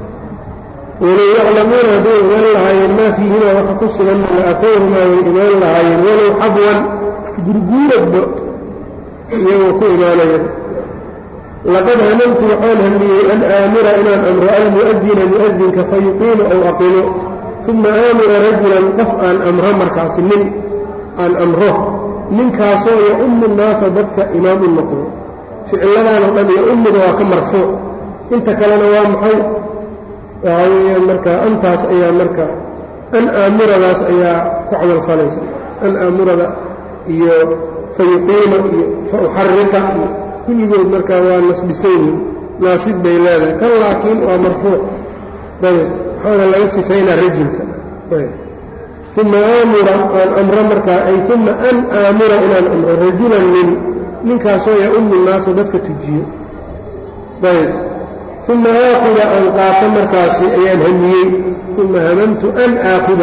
ولو يعلمون هدول من لهاين ما فيهما وحقص من لأتوهما وإيمان لهاين ولو حبوا قرقورة يوكو إيمانين لقد هممت وحال همي أن آمر إلى الأمر المؤذن مؤذن فيقيم أو أقيم ثم آمر رجلا قفءا أمر مركز من أن أمره من كاسو يؤم الناس ضدك إمام النقل فعلنا نقول يؤم ذواك مرفوع انت كلنا وامحي waxaa weeyaan marka antaas ayaa marka an aamuradaas ayaa ku camal falaysa an aamurada iyo fa yuqiima iyo fa uxariqa iyo kulligood markaa waa nasbisan yihin naasib bay leedahay kan laakiin waa marfuuc ayb waxaana laga sifaynaa rajulka ayb uma aamura aan amro markaa ay uma an aamura inaan amro rajulan nin ninkaasoo ya-umu naasa dadka tujiyo ayb uma aakuda aan qaato markaasi ayaan hamiyey uma hamamtu an aakuda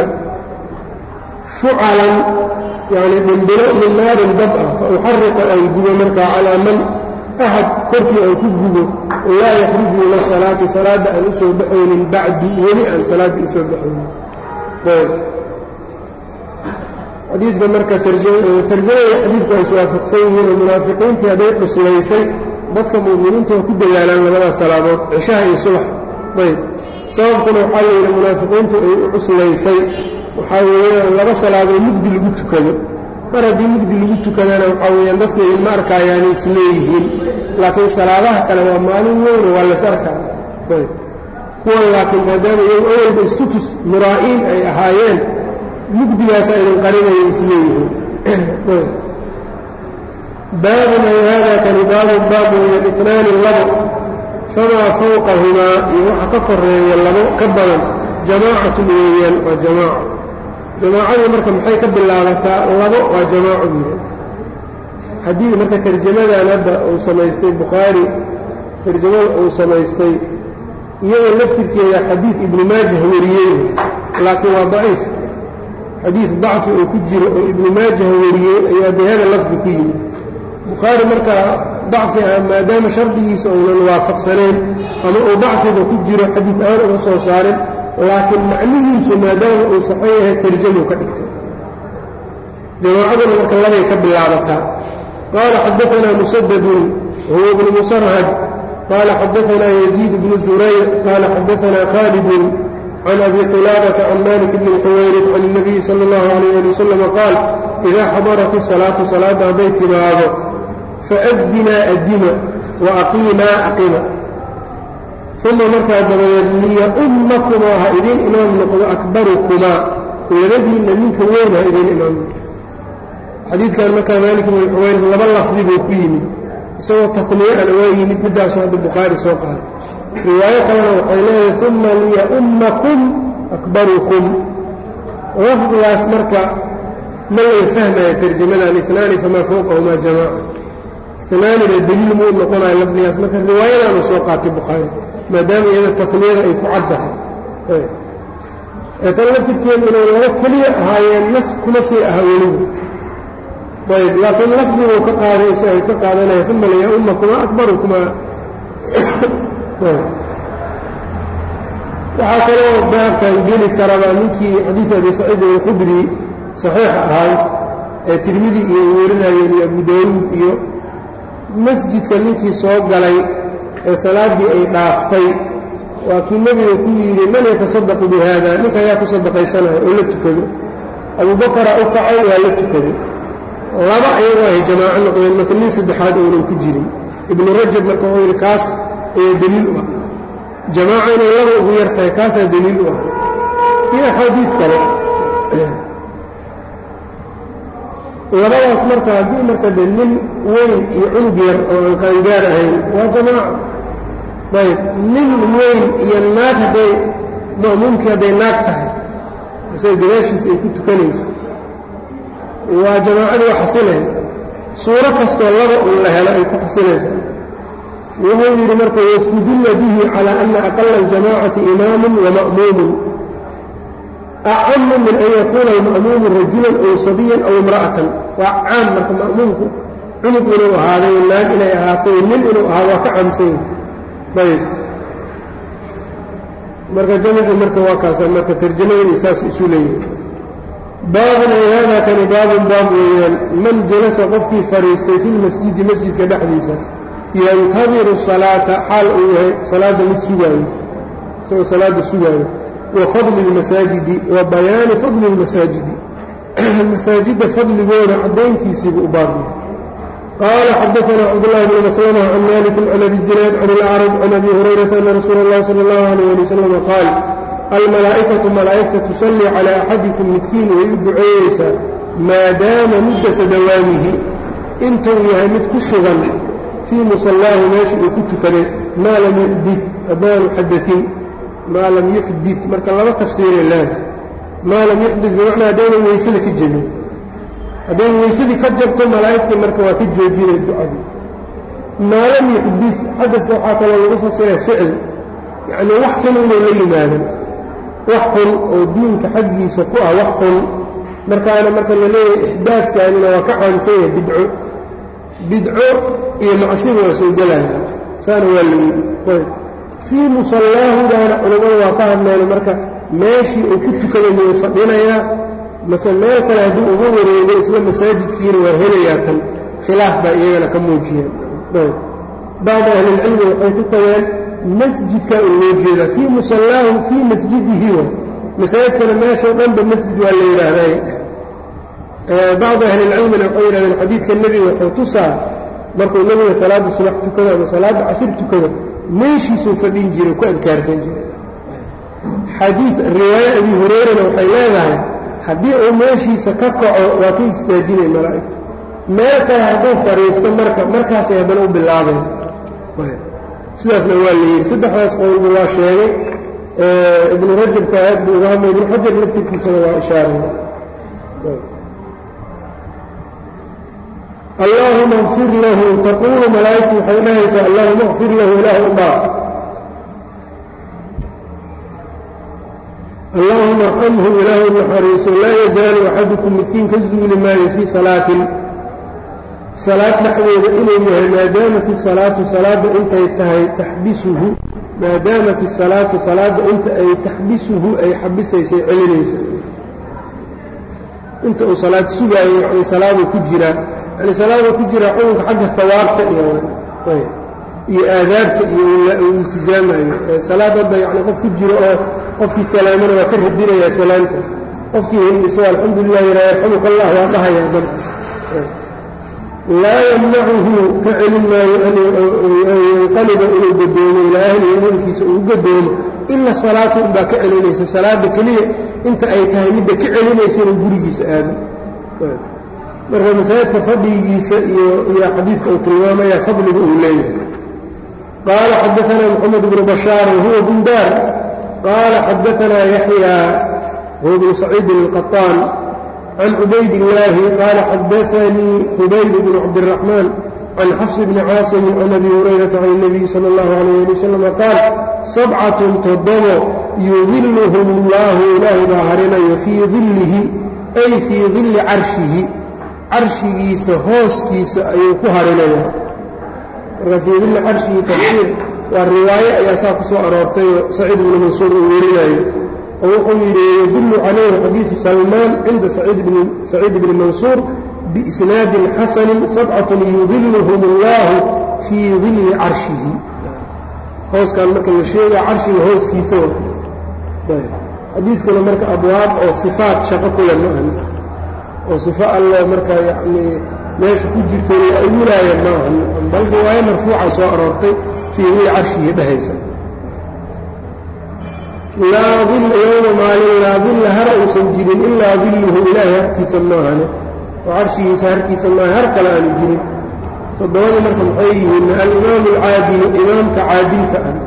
shucalan yani dhimbilo min naarin dab ah fa uxariqa aan gubo markaa calaa man axad korkii aan ku gubo laa yakhruju ila salaati salaadda aan u soo baxaynin bacdi weli aan salaaddii u soo baxaynin xadiidka marka tarjamada xadiidku ay iswaafaqsan yihiin oo munaafiqiintii hadday cuslaysay dadka mu'miniinta waa ku dadaalaan labadaas salaadood cishaha iyo subax ayb sababkuna waxaa la yidhi munaafiqiintu ay u cuslaysay waxaa weeyaan laba salaadood mugdi lagu tukado mar haddii mugdi lagu tukadana waxaa weeyaan dadku idinma arkaayaanay isleeyihiin laakiin salaadaha kale waa maalin weyno waa las arkaa ayb kuwan laakiin maadaama iyagu awalba istutus muraa'iin ay ahaayeen mugdigaasaa idin qarinaya isleeyihiin baabun ay haadaa kani baabun baab weeye itnaani labo famaa fawqahumaa iyo waxa ka koreeya labo ka badan jamaacatun weeyaan waa jamaaco jamaacadii marka maxay ka bilaabataa labo waa jamaaco weeyaan haddii marka tarjamadan hadda uu samaystay bukhaari tarjamada uu samaystay iyadoo laftirkeeda xadiid ibnu maajah wariyey laakiin waa daciif xadiid dacfi oo ku jiro oo ibnu maajah wariyey ayaa bihada lafdi ku yimid bukhaari markaa dacfi ah maadaama shardigiisa uunan waafaqsanayn ama uu dacfiga ku jiro xadiid aan uga soo saarin laakiin macnihiisu maadaama uu saxan yahay tarjamuu ka dhigtay jamaacaduna marka labay ka bilaabataa qaala xadaanaa musadadun huwa bnu musarhad qaala xadaanaa yaziid bnu zurayr qaala xadaanaa khaalidun can abi qilaabata can malik bni xuwayrif can اnabiyi sala اllahu alayh ali wasalam qaal idaa xadarat isalaatu salaadda hadday timaado faadinaa adima wa aqiimaa aqima uma markaa dabadeed liya-ummakumaa ha idiin imaam noqdo akbarukumaa labadiinna ninka weyn ha idiin imaam noqdo xadiidkan markaa maalik bn xuwayr laba lafdi buu ku yimid isagoo takniye ana waa yimid middaasu hadda bukhaari soo qaaday riwaayo kalena waxay leedahay uma liya-ummakum akbarukum lafdigaas marka ma laga fahmaya tarjamadan inaani famaa fowqahumaa jamaaca inaanina deliil muu noqonayo lafdigaas marka riwaayadaanu soo qaatay bukhaari maadaama iyada takniyada ay ku caddahay ee tan laftirkeedu inay laba keliya ahaayeen nas kuma sii aha weliba ayb laakiin lafdiguu ka qaaday si ay ka qaadanaya uma liya-ummakumaa akbarukumaa waxaa kaloo baabkan geli karaba ninkii xadiid abi saciid alkhudri saxiix ahay ee tirmidi iyo werinayeen iyo abu daawuud iyo masjidka ninkii soo galay ee salaaddii ay dhaaftay waa kii nebiga ku yidhi man yatasadaqu bi haada ninka ayaa ku sadaqaysanaya oo la tukado abubakara u kacay waa la tukaday laba ayagoo ay jamaaco noqdeen marka nin saddexaad ounan ku jirin ibnu rajab marka wuxuu yidhi kaas ayaa deliil u ah jamaaco inay laba ugu yar tahay kaasaa deliil u ah iyo axaadiid kale labadaas marka haddii marka de nin weyn iyo cunug yar oo aan qaangaar ahayn waa jamaaco ayb nin weyn iyo naag hadday ma'muumkii hadday naag tahay isaga gadaashiisa ay ku tukanayso waa jamaacadu waa xasilayn suuro kastoo laba un la helo ay ku xasilaysaa wuxuu yidhi marka wastudilla bihi calaa ana aqala aljamaacati imaamun wa ma'muumun acamu min an yakuuna alma'muumu rajulan ow sabiyan aw imra'atan waa caam marka ma'muumku cunug inuu ahaaday naag inay ahaatay nin inuu ahaado waa ka caamsan yahay ayb marka jamicu marka waa kaasa marka tarjamada saas isu leeyihi baabun ay haadaa kani baabun baab weeyaan man jalasa qofkii fadhiistay fi lmasjidi masjidka dhexdiisa yantadiru salaata xaal uu yahay salaadda mid sugaayo isagoo salaadda sugaayo wa fadli اlmasaajidi wa bayaani fadli اlmasaajidi masaajidda fadligooda caddayntiisiibu u baabyahay qaala xadaثna cabdالlahi bn maslmة can maliki can abi zinaad can اlacraj can abi hurayrata ana rasuula اllahi salى اllahu عalيh ali wasalam qaal almalaa'ikatu malaa'igta tusallii calaa axadikum midkiin way u duceeyeysaa maadaama muddata dawaamihi intuu yahay mid ku sugan fii musallaahu meesha uu ku tukaday maa lam yuxdid haddaanu xadain maa lam yuxdid marka laba tafsiiree leeda maa lam yuxdid bimacnaa haddaynan weysada ka jebin hadday weysadii ka jabto malaa'igtii marka waa ka joojinay ducadii maa lam yuxdid xadadka waxaa kaloo lagu fasiray ficil yacnii wax xun inuu la yimaadan wax xun oo diinka xaggiisa ku ah wax xun markaana marka la leeyahay ixdaadkaanina waa ka caamsan yahay bidco bidco iyo macsiba waa soo gelaya saana waa layidhi fii musallaahudaana culammadu waa ka hadleen marka meeshii uu ku tukaday miyuu fadhinayaa mase meel kale haddii uga wareego isla masaajidkiina waa helayaa tan khilaaf baa iyagana ka muujiyeen bacdu ahlilcilmi waxay ku tageen masjidkaa u loo jeedaa fii musallaahu fii masjidihi wa masaajidkana meeshao dhanba masjid waa la yidhaahday bacdu ahlilcilmina waxay yidhahdeen xadiidka nebiga wuxuu tusaa markuu nebiga salaadda subax tukado ama salaadda casir tukado meeshiisuu fadhin jiray ku adkaarsan jiray xadiid riwaaya abi hureyrana waxay leedahay haddii uu meeshiisa ka kaco waa ka istaajinay malaa'igtu meel kale hadduu fadhiisto marka markaasay haddana u bilaabeen sidaasna waa layidhi saddexdaas qowlba waa sheegay ibnu rajabka aad buu uga hadlay ibnu xajar laftirkiisana waa ishaaray allaahuma اkfir lahu taquulu malaa'igtu waxay dhahaysaa allahuma اkfir lahu ilaah u dhaaf allahuma arxamhu ilaahu naxariiso laa yazaalu axadukum midkiin ka zuuli maayo fii salaatin salaad dhexdeeda inuu yahay maadaamat isalaatu salaadda intay tahay taxbisuhu maadaamat isalaatu salaadda inta ay taxbisuhu ay xabisaysay celinaysa inta uu salaad sugaayo yani salaaduu ku jiraa yani salaaduu ku jiraa xukunka xagga hawaabta iyo iyo aadaabta iyo uu iltizaamayo salaad hadda yani qof ku jiro oo qofkii salaamana waa ka radinayaa salaamta qofkii hindhiso alxamdulilah yara yarxamuka allah waa dhahayaa dad laa yamnacuhu ka celin maayo an yanqaliba inuu gadoomo ilaa ahlihi ehelkiisa uu gadoomo ila salaatu unbaa ka celinaysa salaadda keliya inta ay tahay midda ka celinaysa inuu gurigiisa aado marka masaajidka fadhigiisa iyo iyo xadiidka uu tilmaamaya fadliga uu leeyahay qaala xadaanaa moxamed bnu bashaar wahuwa bundaar qaala xadaanaa yaxya huwa bnu saciidin alqaطaan can cubayd illaahi qaala xadaanii hubayd bnu cabdiraxmaan can xafs bni caasimin can abi hurayrata can اnabiyi sala اllahu alayh ali wasalam qaal sabcatun toddobo yudiluhum اllahu ilaahay baa harinayo fii dillihi ay fii dilli carshihi carshigiisa hooskiisa ayuu ku harinayaa marka fii dilli carshihi tafsiir waa riwaaye ayaa saa ku soo aroortay oo saciid ibnu mansuur uu werinayo oo wuxuu yidhi yadullu calayhi xadiidu salmaan cinda saciid bni mansuur biisnaadin xasanin sabcatun yudiluhum allahu fii dilli carshihi hooskan marka la sheegaa carshiga hooskiisa xadiidkuna marka abwaab oo sifaat shaqo kule ma ahan oo sifo allo marka yacnii meesha ku jirto la awulaaya ma ahan bal riwaayo marfuuca soo aroortay fii dilli carshihi dhehaysa laa dil yowma maalin laa dilla har uusan jirin ilaa dilluhu ilaahay harkiisa maahane oo carshigiisa harkiisa maaha har kale aanu jirin toddobada marka maxay yihiin alimaamu alcaadilu imaamka caadilka ah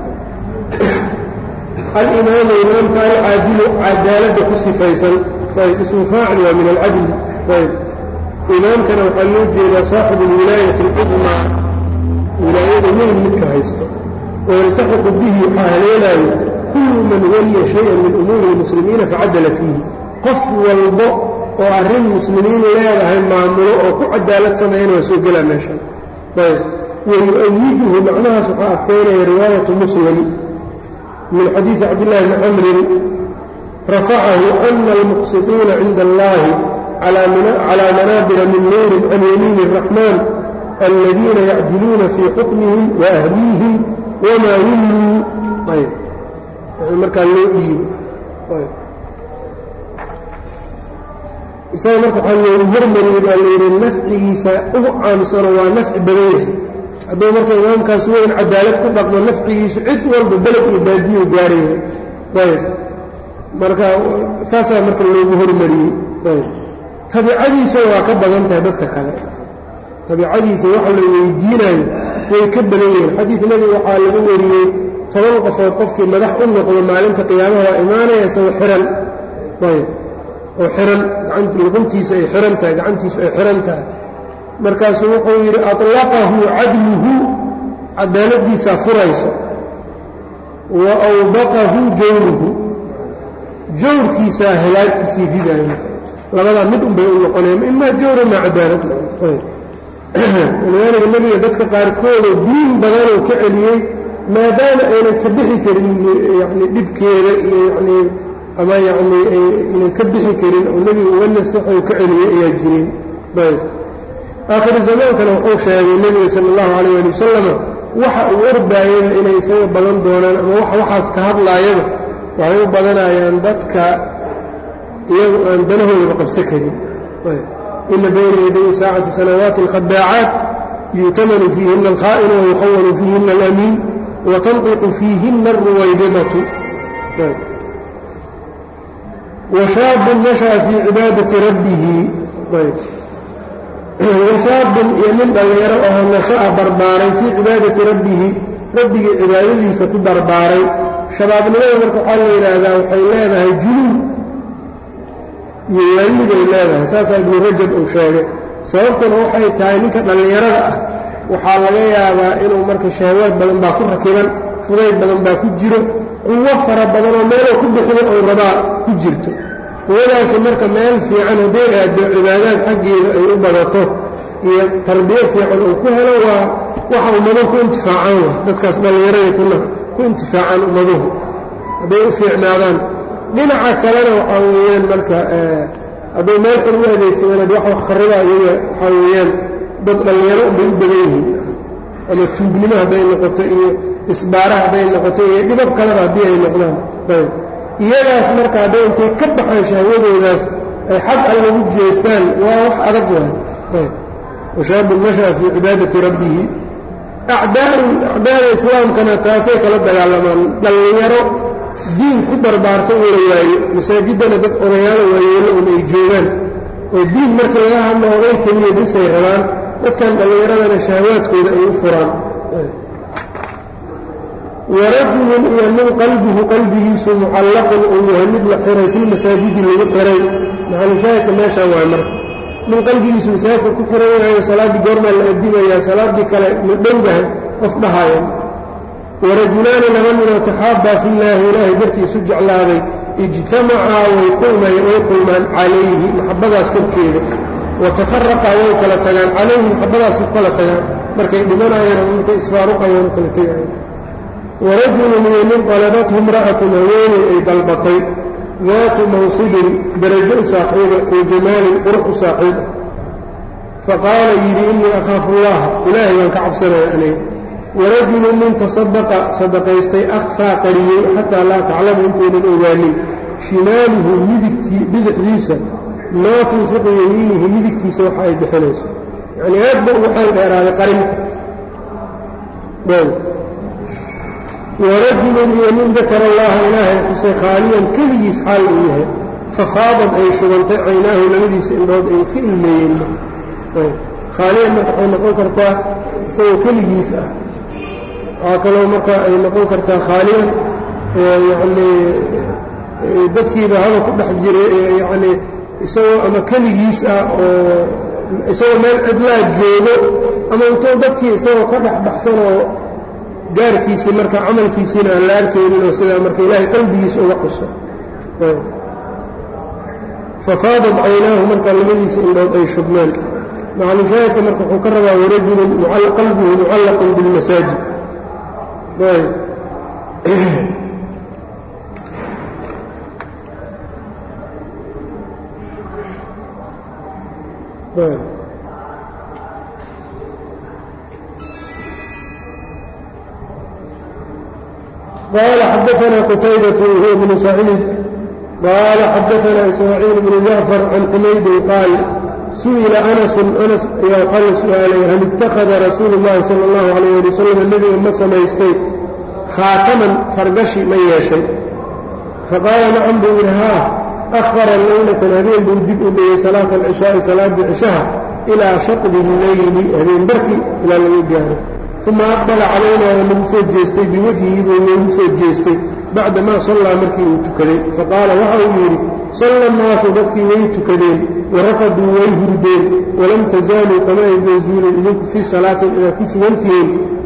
alimaamu imaamka alcaadilu cadaaladda ku sifaysan ayb ismu faacil waa min alcadli ayb imaamkana waxaa loo jeedaa saaxibu alwilaayati alcudmaa wilaayada weyn midka haysto wayaltaxiqu bihi waxaa haleelaayo kullu man waliya shayan min umuuri lmuslimiina facadala fiihi qof walbo oo arrin muslimiin leedahay maamulo oo ku cadaalad sameeyana waa soo gelaa meeshan ayb wayu-ayiduhu macnahaas waxaa adkaynaya riwaayatu muslim min xadiidi cabdillahi bni camrin rafacahu ana almuqsidiina cinda allahi calaa manaabira min nuurin can yamiini الraxmaan aladiina yacdiluuna fii xukmihim wa ahliihim wamaa wulluu ayb markaa loo dhiibo isaga marka waxaa loogu hormariyey baa layidhi nafcigiisa ugu caamsano waa nafci badan yahay hadduu marka imaamkaas weyn cadaalad ku dhaqmo nafcigiisu cid walba beled iyo baadiyo gaaraya ayb marka saasaa marka loogu hormariyey ayb tabicadiisa waa ka badan tahay dadka kale tabicadiisa waxa la weydiinayo way ka badan yihiin xadiid nebiga waxaa lagu wariyey toban qofood qofkii madax u noqdo maalinta qiyaamaha waa imaanaya isagoo xihan ayb oo xihan luquntiisa ay xihan tahay gacantiisu ay xihan tahay markaasuu wuxuu yidhi aطlaqahu cadluhu cadaaladiisaa furayso wa awbaqahu jawruhu jawrkiisaa halaag kusii ridaayo labadaa mid unbay u noqonaya imaa jawra maa cadaalad walidaalika nebiga dadka qaarkoodoo diin badanuu ka celiyey maadaama aynan ka bixi karin yani dhibkeeda iyo yani ama yacnii aynan ka bixi karin oo nebiga uga nasaxou ka celiyey ayaa jireen ayb aakhiru zamaankana wuxuu sheegay nebiga sala allahu calayh ali wasalama waxa uu orbaayaba inay isaga badan doonaan ama wax waxaas ka hadlaayaba waxay u badanayaan dadka iyagu aan danahoodaba qabsa karin ina bayna yaday saacati sanawaati alkhadaacaat yu'tamanu fiihina alkhaa'inu wayukhawanu fiihina alamiin watanqiqu fiihina alruwaybidatu washaabun nasha'a fii cibaadati rabbihi washaabun iyo nin dhallinyaro oo nasha'a barbaaray fii cibaadati rabbihi rabbigii cibaadadiisa ku barbaaray shabaabnimada marka waxaa la yidhaahdaa waxay leedahay junuun iyo waaliday leedahay saasaa ibnu rajab uu sheegay sababtuna waxay tahay ninka dhallinyarada ah waxaa laga yaabaa inuu marka shahawaad badan baa ku rakiban fudayd badan baa ku jiro quwo fara badan oo meeloo ku bixiyo oo rabaa ku jirto quwadaasi marka meel fiican hadday aaddo cibaadaad xaggeeda ay u badato iyo tarbiyo fiican uu ku helo waa waxa ummaduhu ku intifaacaan wa dadkaas dhallinyaraday ku intifaacaan ummaduhu hadday u fiicnaadaan dhinaca kalena waxaa weeyaan marka hadduu meel xun u adeegsadeen ad wax wax qarriba iyaga waxaa weeyaan dad dhallinyaro unbay u badan yihiin ama tuugnimo hadday noqoto iyo isbaara hadday noqoto iyo dhibab kaleba haddii ay noqdaan ayb iyagaas marka hadday intay ka baxaan shahwadoodaas ay xag alla u jeestaan waa wax adag waay ayb washaabun nasha'a fii cibaadati rabbihi acdaau acdaada islaamkana taasay kala dagaalamaan dhallinyaro diin ku barbaarta in la waayo masaajiddana dad odayaalo waayeelo un ay joogaan oo diin marka laga hadlo oday keliya bisay rabaan dadkan dhallinyaradana shahawaadkooda ay u furaan warajulun iyo nin qalbuhu qalbigiisu mucallaqun uu yahay mid la xiray filmasaajidi lagu xiray maxalushaahidka meeshaan waay marka nin qalbigiisu masaajidka ku xiran yahayo salaaddii goormaa la adimayaa salaaddii kale ma dhowdahay qof dhahaayan warajulaani laba ninoo taxaabbaa fillaahi ilaahay dartiisu jeclaaday ijtamacaa way kulmay way kulmaan calayhi maxabbadaas korkeeda wa tafaraqaa way kala tagaan calayhi maxabbadaas u kala tagaan markay dhimanayaan ama markay isfaaruqayaan u kala tegayaan warajulun iyo nin qalabathu imra'atun haweeney ay dalbatay daatu mansibin darajo u saaxiiba iyo jamaalin qurux u saaxiib ah faqaala yidhi innii akhaafu allaha ilaahay baan ka cabsanaya aniga warajulun nin tasadaqa sadaqaystay akhfaa qariyey xataa laa taclama intaynan ogaanin shimaaluhu midigtii bidixdiisa maa tunfiqu yamiinihi midigtiisa waxa ay bixinayso yacnii aad ba ugu xeel dheeraaday qarinta warajulun iyo nin dakara allaha ilaahay xusay khaaliyan keligiis xaal uu yahay fafaadad ay shubantay caynaahu labadiisa indhood ay iska ilmeeyeen khaaliyan marka waxay noqon kartaa isagoo keligiis ah waxaa kaloo marka ay noqon kartaa khaaliyan yacnii dadkiiba haba ku dhex jiray yacnii isagoo ama keligiis ah oo isagoo meel cidlaa joogo ama intuu dadkii isagoo ka dhex baxsanoo gaarkiisii marka camalkiisiina aan la arkaynin oo sidaa marka ilaahay qalbigiisa uga xuso fafaadad caynaahu marka labadiisa indhood ay shubmeen macalushaahidka marka wuxuu ka rabaa warajulun qalbuhu mucallaqun bilmasaajid قال xدثنا qتيبة وهو بن سعيid قال xدثنا إسماعيiل بن جعفر عن حmayd qاaل سuئل أنس أنس ayaa waxaa la su-aalay hal اتakhذa رasuul الlahi salى الlaه عليه لي وsلم nebiga ma samaystay khaataman fargashi ma yeeshay faqاala nacam buu yidhi haa أhara laylة habeen buu dib u dhigay salaaة الcishaaءi salaadii cishaha إilىa shaqdi الlayli habeen barki ilaa laga gaaro uma aqbala calaynaa waa nagu soo jeestay biwajhihi buu noogu soo jeestay bacda maa sallaa markii uu tukaday faqaala waxa uu yidhi salla annaasu dadkii way tukadeen waraqaduu way hurdeen walam tasaaluu kama aydan zuulin idinku fii salaatin inaad ku sugantihiin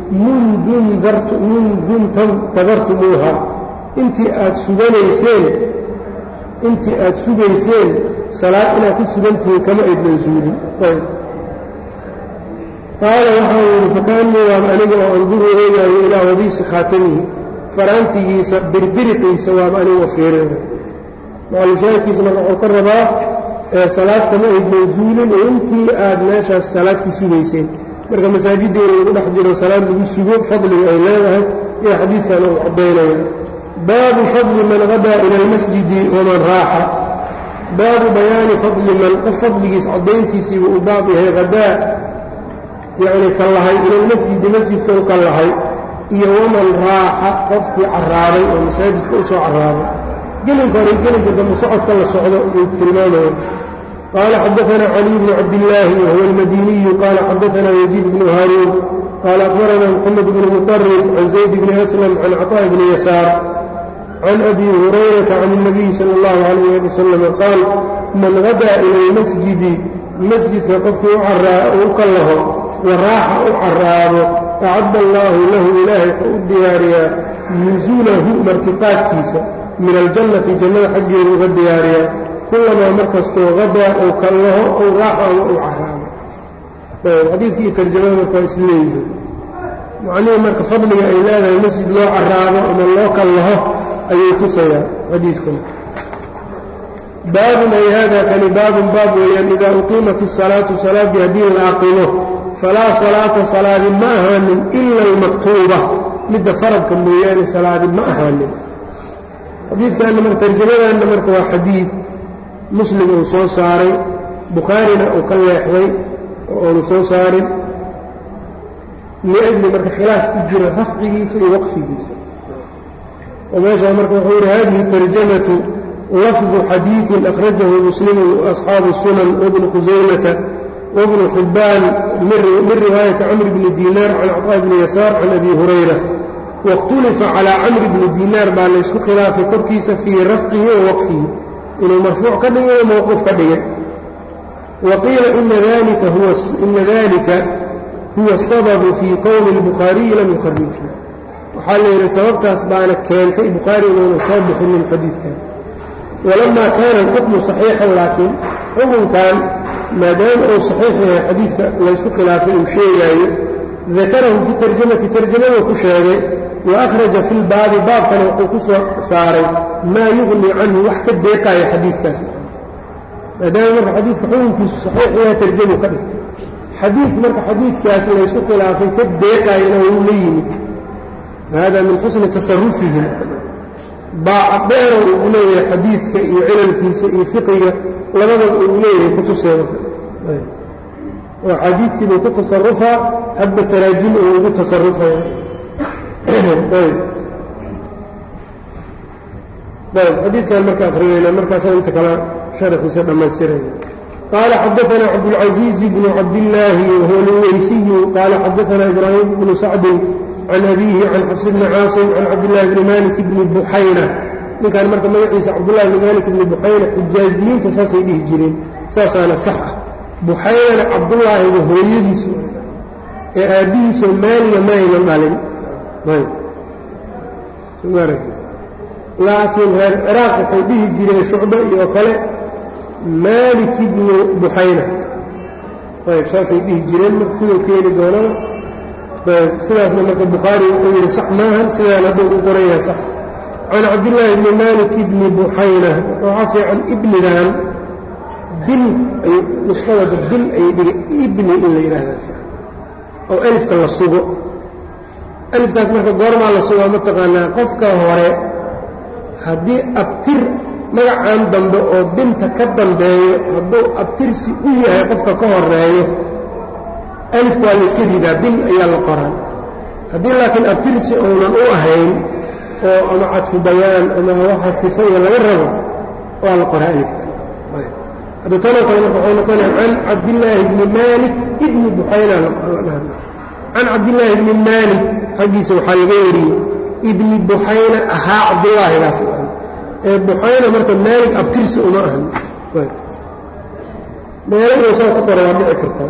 mundun tadartumuuha intii aad suganayseen intii aad sugayseen salaad inaad ku sugantihiin kama aydan zuulin qaala waxa uu yidhi fakaanii waaba aniga oo anduru eegaayo ilaa wadiisi khaatamihi faraantigiisa birbiriqiisa waaba anigoo fiirina macalushaahidkiisa marka wuxuu ka rabaa salaad kama aydnan zuulin oo intii aad meeshaas salaad ku sugayseen marka masaajidda in lagu dhex jiro salaad lagu sugo fadliga ay leedahay iyo xadiidkan uu caddaynaya baabu fadli man qadaa ila almasjidi waman raaxa baabu bayaani fadli man qof fadligiis caddayntiisiibu u baab yahay hadaa yacni ka lahay ilalmasjidi masjidka u ka lahay iyo waman raaxa qofkii carraabay oo masaajidka u soo carraabay gelinka hore gelinka dambe socodka la socdo ayuu tilmaamaya qaala xadaثana caliي bnu cabdillaahi wahuwa almadiniyu qaala xadaثana yaziid bnu haaruun qaala akbarana mxamed bnu muطarif can zayd bni aslam can caطاء bni yasaar can abi hurayrata can الnabiyi salى اllahu عalayh ali wasalam qaal man gadaa ila اlmasjidi masjidka qofkii u ka laho waraaxa u carraabo acadda allaahu lahu ilaahay wuxuu u diyaariyaa nusuulahu martiqaadkiisa min aljannati jannada xaggeedu uga diyaariyaa kullamaa markastoo hadaa ou kallaho ou raaxo ama uu carraabo xadiidka iyo tarjamada marka waa isleeyihiin macnihii marka fadliga ay leedahay masjid loo carraabo ama loo kallaho ayuu tusayaa xadiidkan baabun ay hada kani baabun baab weeyaan idaa uqiimat isalaatu salaaddii haddii la aqimo falaa salaata salaadi ma ahaanin ila almaktuuba midda faradka mooyaane salaadi ma ahaanin xadiidkanna mar tarjamadanna marka waa xadiid muslim uu soo saaray bukhaarina uu ka leexday oo aanu soo saarin liajli marka khilaaf ku jira rafcigiisa iyo waqfigiisa oo meeshaa marka wuxuu yidhi hadihi tarjamatu lafdu xadiiثin akhrajahu muslimu asxaabu sunan wabnu khusaymata wbnu xibbaan min riwaayati camr bni diinaar can caطaa bni yasaar can abi hurayra waاkhtulifa calىa camri bni diinaar baa laysku khilaafay korkiisa fii rafcihi wa waqfihi inuu marfuuc ka dhigay o mowquuf ka dhigay wa qiila ina dalika huwa asababu fii kowni اlbukhaariyi lam yukharijhu waxaa la yidhi sababtaas baana keentay bukhaari inuuna soo bixinin xadiidkan walamaa kaana alxukmu صaxiixan laakiin xukunkan maadaama uu saxiix yahay xadiidka laysku khilaafay uu sheegaayo dakarahu fi tarjamati tarjamada ku sheegay wa akhraja fi lbaabi baabkana wuxuu ku soo saaray maa yuqni canhu wax ka deeqaaya xadiidkaas maadaama marka xadiidka xukunkiisu saxiix yaha tarjamu ka dhigtay xadiid marka xadiidkaas laysku khilaafay ka deeqaayana wuu la yimid hada min xusni tasarufihim baaca dheera uu leeyahay xadiidka iyo cilalkiisa iyo fiqiga labadaba uu leeyahay kutuseeda oo xadiidkii buu ku tasarufaa hadba taraajim uu ugu tasarufaya ayb xadiidkan marka akrinayna markaasaan inta kale sharaxiisa dhammaystirayna qaala xadaثna cabdالcaزiiز bn cabdالlaahi whuwa اlweysiyu qaala xadaثna ibraahim bnu sacdin can abiihi can xafs bni caasim can cabdالlahi bni malik bni buxayna ninkan marka magaciisa cabdullahi bni malik bni buxayna xijaaziyiinta saasay dhihi jireen saasaana sax ah buxaynana cabdullaahiga hooyadiisu ee aabbihiisoo maaliga ma aynan dhalin laakiin reer ciraaq waxay dhihi jireen shucba iyo kale maalik ibnu buxayna ayb saasay dhihi jireen marka siduu keeni doonana ayb sidaasna marka bukhaari wuxuu yidhi sax maahan sidaan hadduu u qoran yahay sax can cabdillaahi bni maalik ibni buxayna marka waxaa fiican ibnigan bil ay nusqadada bil ayay dhigay ibni in la yidhaahdaa oo alifka la sugo alifkaas marka goormaa la sugaa mataqaanaa qofka hore haddii abtir magacan dambe oo binta ka dambeeyo hadduu abtirsi u yahay qofka ka horeeyo alifka waa layska ridaa bin ayaa la qoraa haddii laakiin abtirsi uunan u ahayn oo ama cadfu bayaan ama waxa sifaya laga rabo waa la qoraa alifka hadda tanoo kale marka waxay noqonaya can cabdillaahi bni maalik ibni buxayna can cabdillaahi bni maalik xaggiisa waxaa laga wariyey ibni buxayna ahaa cabdullaahigaas ee buxayna marka maalig abtirsi uma ahan meelo inuu saa ku qora waa dhici kartaa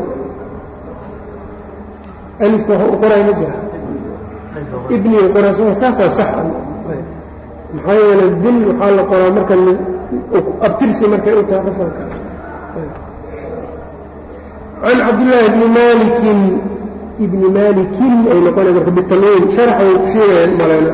alifka waxa u qoray ma jira ibni u qoraa saasaa sax maxaa yeelay bil waxaa la qoraa marka abtirsi markay u tahay qofka kale can cabdillaahi bni maalikin ibni maalikin ay noqona marka bitanwiin sharaxa way ku sheegayaan malayna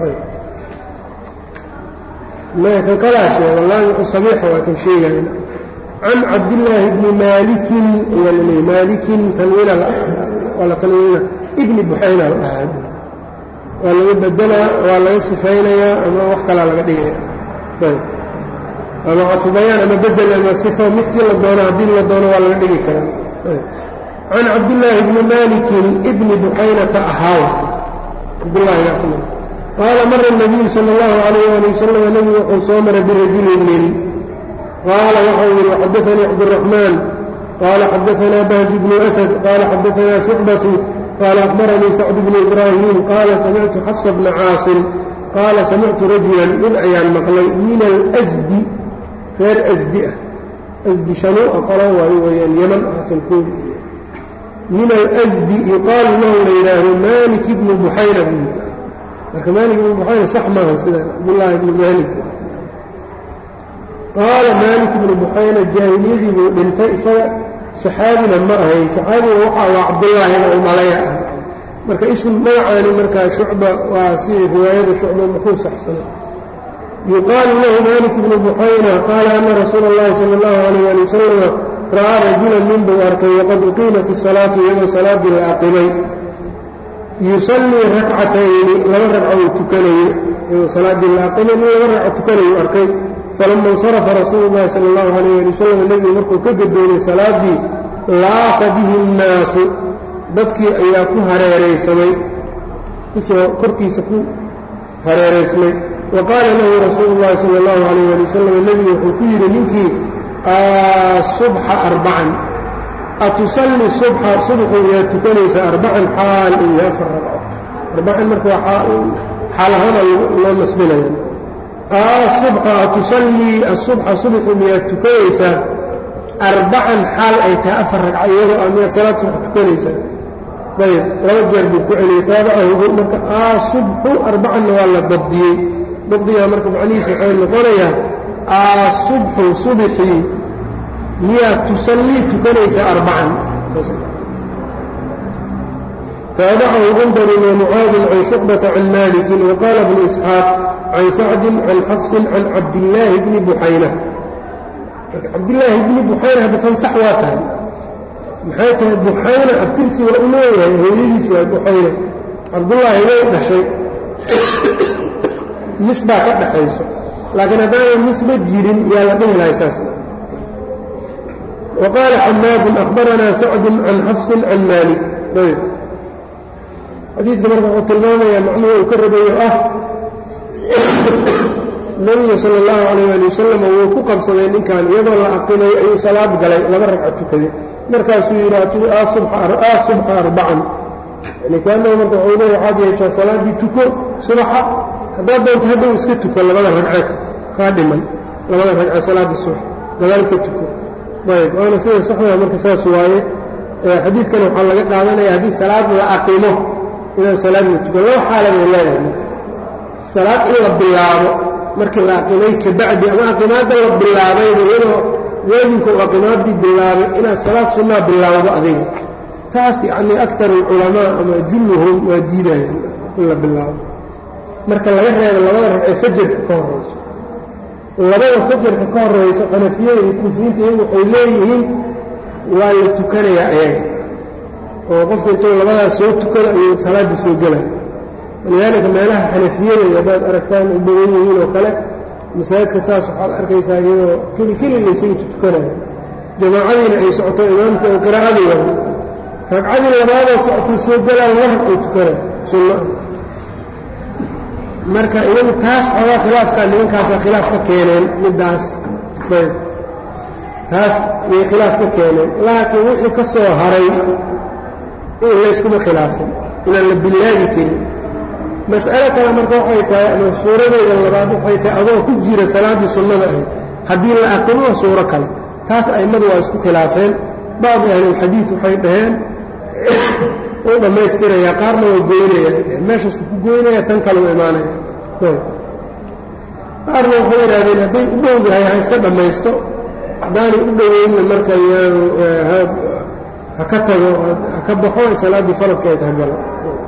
maya kan kalaa sheega laamicu sabiixa waa kan sheegayan can cabdillaahi bni maalikin ayaa la leeyay maalikin tanwiina waa la tanwiina ibni buxayna la dhahaa waa laga bedelaa waa laga sifaynayaa ama wax kalaa laga dhigaya ayb ama cadfubayaan ama bedel ama sifo midkii la doono haddii la doono waa laga dhigi karaa can cabdillaahi bni maalikin ibni buxaynata ahaaw cabdullaahigaasna qaala mara الnabiyu salى اllahu عalayh ali wasalam nebigu wuxuu soo maray birajulin nin qaala waxau yidhi xadaanii cabdالraxmaan qaala xadaanaa bahj bnu asad qaala xadaanaa shucbatu qaala akhbaranii sacd bnu ibraahim qaala samictu xafsa bna caasim qaala samictu rajulan mid ayaan maqlay min alsdi reer asdi ah asdi shanuu'a qola waayo weyaan yaman asalkooda min alsdi yuqaalu lahu la yidhaahdo maalik ibnu buxayna buu yidhi marka maalik ibnu buxayna sax maaha sida cabdullaahi ibnu maalik qaala maalik ibnu buxayna jaahiliyadii buu dhintay isaga saxaabina ma ahayn saxaabiga waxa waa cabdullaahina u dhalaya ah marka ism magacaani markaa shucba waa si riwaayada shucba muxuu saxsana yuqaalu lahu maalik ibnu buxayna qaala ana rasuula اllahi sala اllahu alayh ali wasalama ra'aa rajulan nin buu arkay waqad uqiimat isalaatu iyadoo salaaddii la aqimay yusallii rakcatayni laba ragco uu tukanayo iyadoo salaaddii la aqimay nin laba ragco tukanayu arkay falama insarafa rasuulu llahi sala allahu alayh ali wasalam nebigu markuu ka gadoomay salaaddii laaqa bihi nnaasu dadkii ayaa ku hareeraysamay kusoo korkiisa ku hareeraysmay wa qaala lahu rasuulu llahi sala allahu alayh ali wasalam nebigu wuxuu ku yidhi ninkii asubxa arbacan atusalli subxa subxu iyaa tukanaysa arbacan xaal iyo afar ragco arbacan marka waa xaal ahaana loo nasbinaya asubxa atusallii asubxa subxu miyaad tukanaysaa arbacan xaal ay tahay afar ragco iyadoo a miyaad salaad subx tukanaysaa ayb laba jeer buu ku celiyey taabacahu marka asubxu arbacanna waa la dabdiyey dabdigaa marka macnihiisa waxay noqonayaa asubxu subxii miyaad tusallii tukanaysaa arbacan taabacahu gundar وmucaadin can shucbata can maliki waqaala bnu isxaaq can sacdin can xafsin can cabdillaahi bni buxayna cabdillaahi bni buxayna hadda tan sax waa tahay maxay tahay buxayna abtirsi waa u leeyahay hooyadiis waa buxayna cabdullaahi way dhashay mis baa ka dhaxayso laakiin haddaanan misba jirin yaa la dhihi lahay saas وqاaل xmاad أخbarana sacd can xafsi can malik ayb xadiidka marka wuxuu tilmaamaya macnuhu uu ka rabayo ah nebigu salى الlahu عalيه ali wasalam wuu ku qabsaday ninkan iyadoo la aqimay ayuu salaad galay laba ragca tukaday markaasuu yidhi aa subxa arbacan yani kaanahu marka wuxuu le waxaad yeeshaa salaaddii tuko subaxa haddaad doonto hadhow iska tuko labada ragce kaa dhiman labada ragce salaada subax gadaal ka tuko ayb waana sida saxdaa marka saas waaye xadiidkan waxaa laga qaadanaya haddii salaad la aqimo inaan salaad la tukan laba xaala bay leedahay salaad in la bilaabo markii la aqimay kabacdi ama aqimaadda la bilaabayba iyadoo waajinka uu aqimaaddii bilaabay inaad salaad sunnaa bilaawdo adiga taas yacnii akar alculamaa ama julluhum waa diidayaan in la bilaabo marka laga reebo labada ragcee fajarka ka horayso labada fajarka ka horayso xanafiyada iyo kuufiyiinta iyagu waxay leeyihiin waa la tukanayaa ayaga oo qofka intuu labadaas soo tukado ayuu salaadda soo gelay walidaalika meelaha xanafiyada haddaad aragtaan u badan yihiin oo kale masaajidka saas waxaad arkaysaa iyadoo keli keli laysaga tukanaya jamaacadiina ay socoto imaamka oo qiraa'adii wada ragcadii labaadoo socotuu soo gelaa laba ragcuu tukanaya sunna marka iyagu taas xoogaa khilaafkaa nimankaasaa khilaaf ka keeneen middaas ayb taas iyay khilaaf ka keeneen laakiin wixii ka soo haray in layskuma khilaafin inaan la bilaabi karin mas'alo kale marka waxay tahay ama suuradeeda labaad waxay tahay adoo ku jira salaaddii sunnada ahayd haddii la aqimo waa suuro kale taas a'immadu waa isku khilaafeen bacdi ahlilxadiid waxay dhaheen uu dhammaystirayaa qaarna waa goynaya meeshaasu ku goynaya tan kale u imaanaya qaarna waxay yidhahdeen hadday u dhowdahay ha iska dhammaysto haddaanay u dhoweynna marka yaanu ha ka tago ha ka baxo salaaddii faradkeed ha galo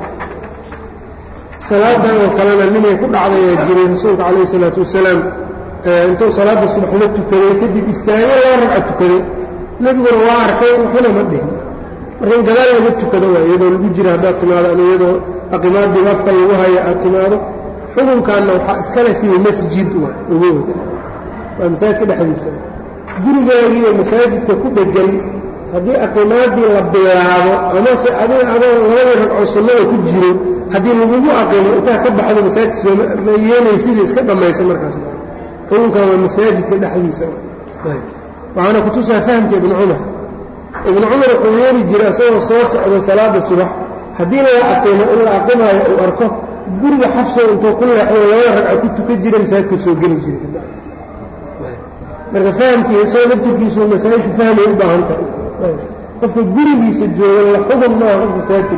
salaadan oo kalena ninay ku dhacdayaa jiray rasuulka calayh isalaatu wasalaam intuu salaadda subax la tukaday kadib istaagay laba ragca tukaday nebiguna waa arkay waxuna ma dhihin marka in gadaal laga tukado waa iyadoo lagu jira haddaad timaado ama iyadoo aqimaaddiiba afka lagu haya aad timaado xukunkaanna waxaa iskale fii masjid waa ogooda waa masaajidka dhexdiisa gurigaagiiyo masaajidka ku dhegan haddii aqimaaddii la bilaabo amase adiga adoo labadii ragco sunnada ku jiro haddii lagugu aqimo intaa ka baxdo masaajidka sooma yeelaysidii iska dhammaysa markaas xukunkan waa masaajidka dhexdiisa waxaana kutusaa fahamka ibnu cumar ibnu cumar wuxuu yeeli jiray isagoo soo socda salaada subax haddii la aqimo in la aqimaayo uu arko guriga xafso intuu ku leexdo labada ragca ku tukan jira masaajidku soo geli jiray marka fahamkii isagoo laftirkiisu masaajidku fahmay u baahan tahay qofka gurigiisa jooga la xukun maaha qof masaajidka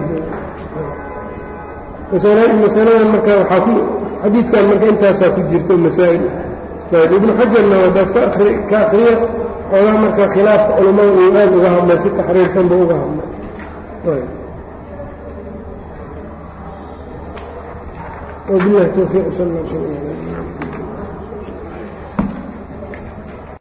jooga masaladan marka waxaa ku xadiidkan marka intaasaa ku jirto masaa'il ibnu xajarna wadaad ka akri ka akriya xoogaa marka khilaafka culammada uu aad uga hadlay si taxriirsanba uga hadlay وبالله التوفيق صلى الله عليه وسلم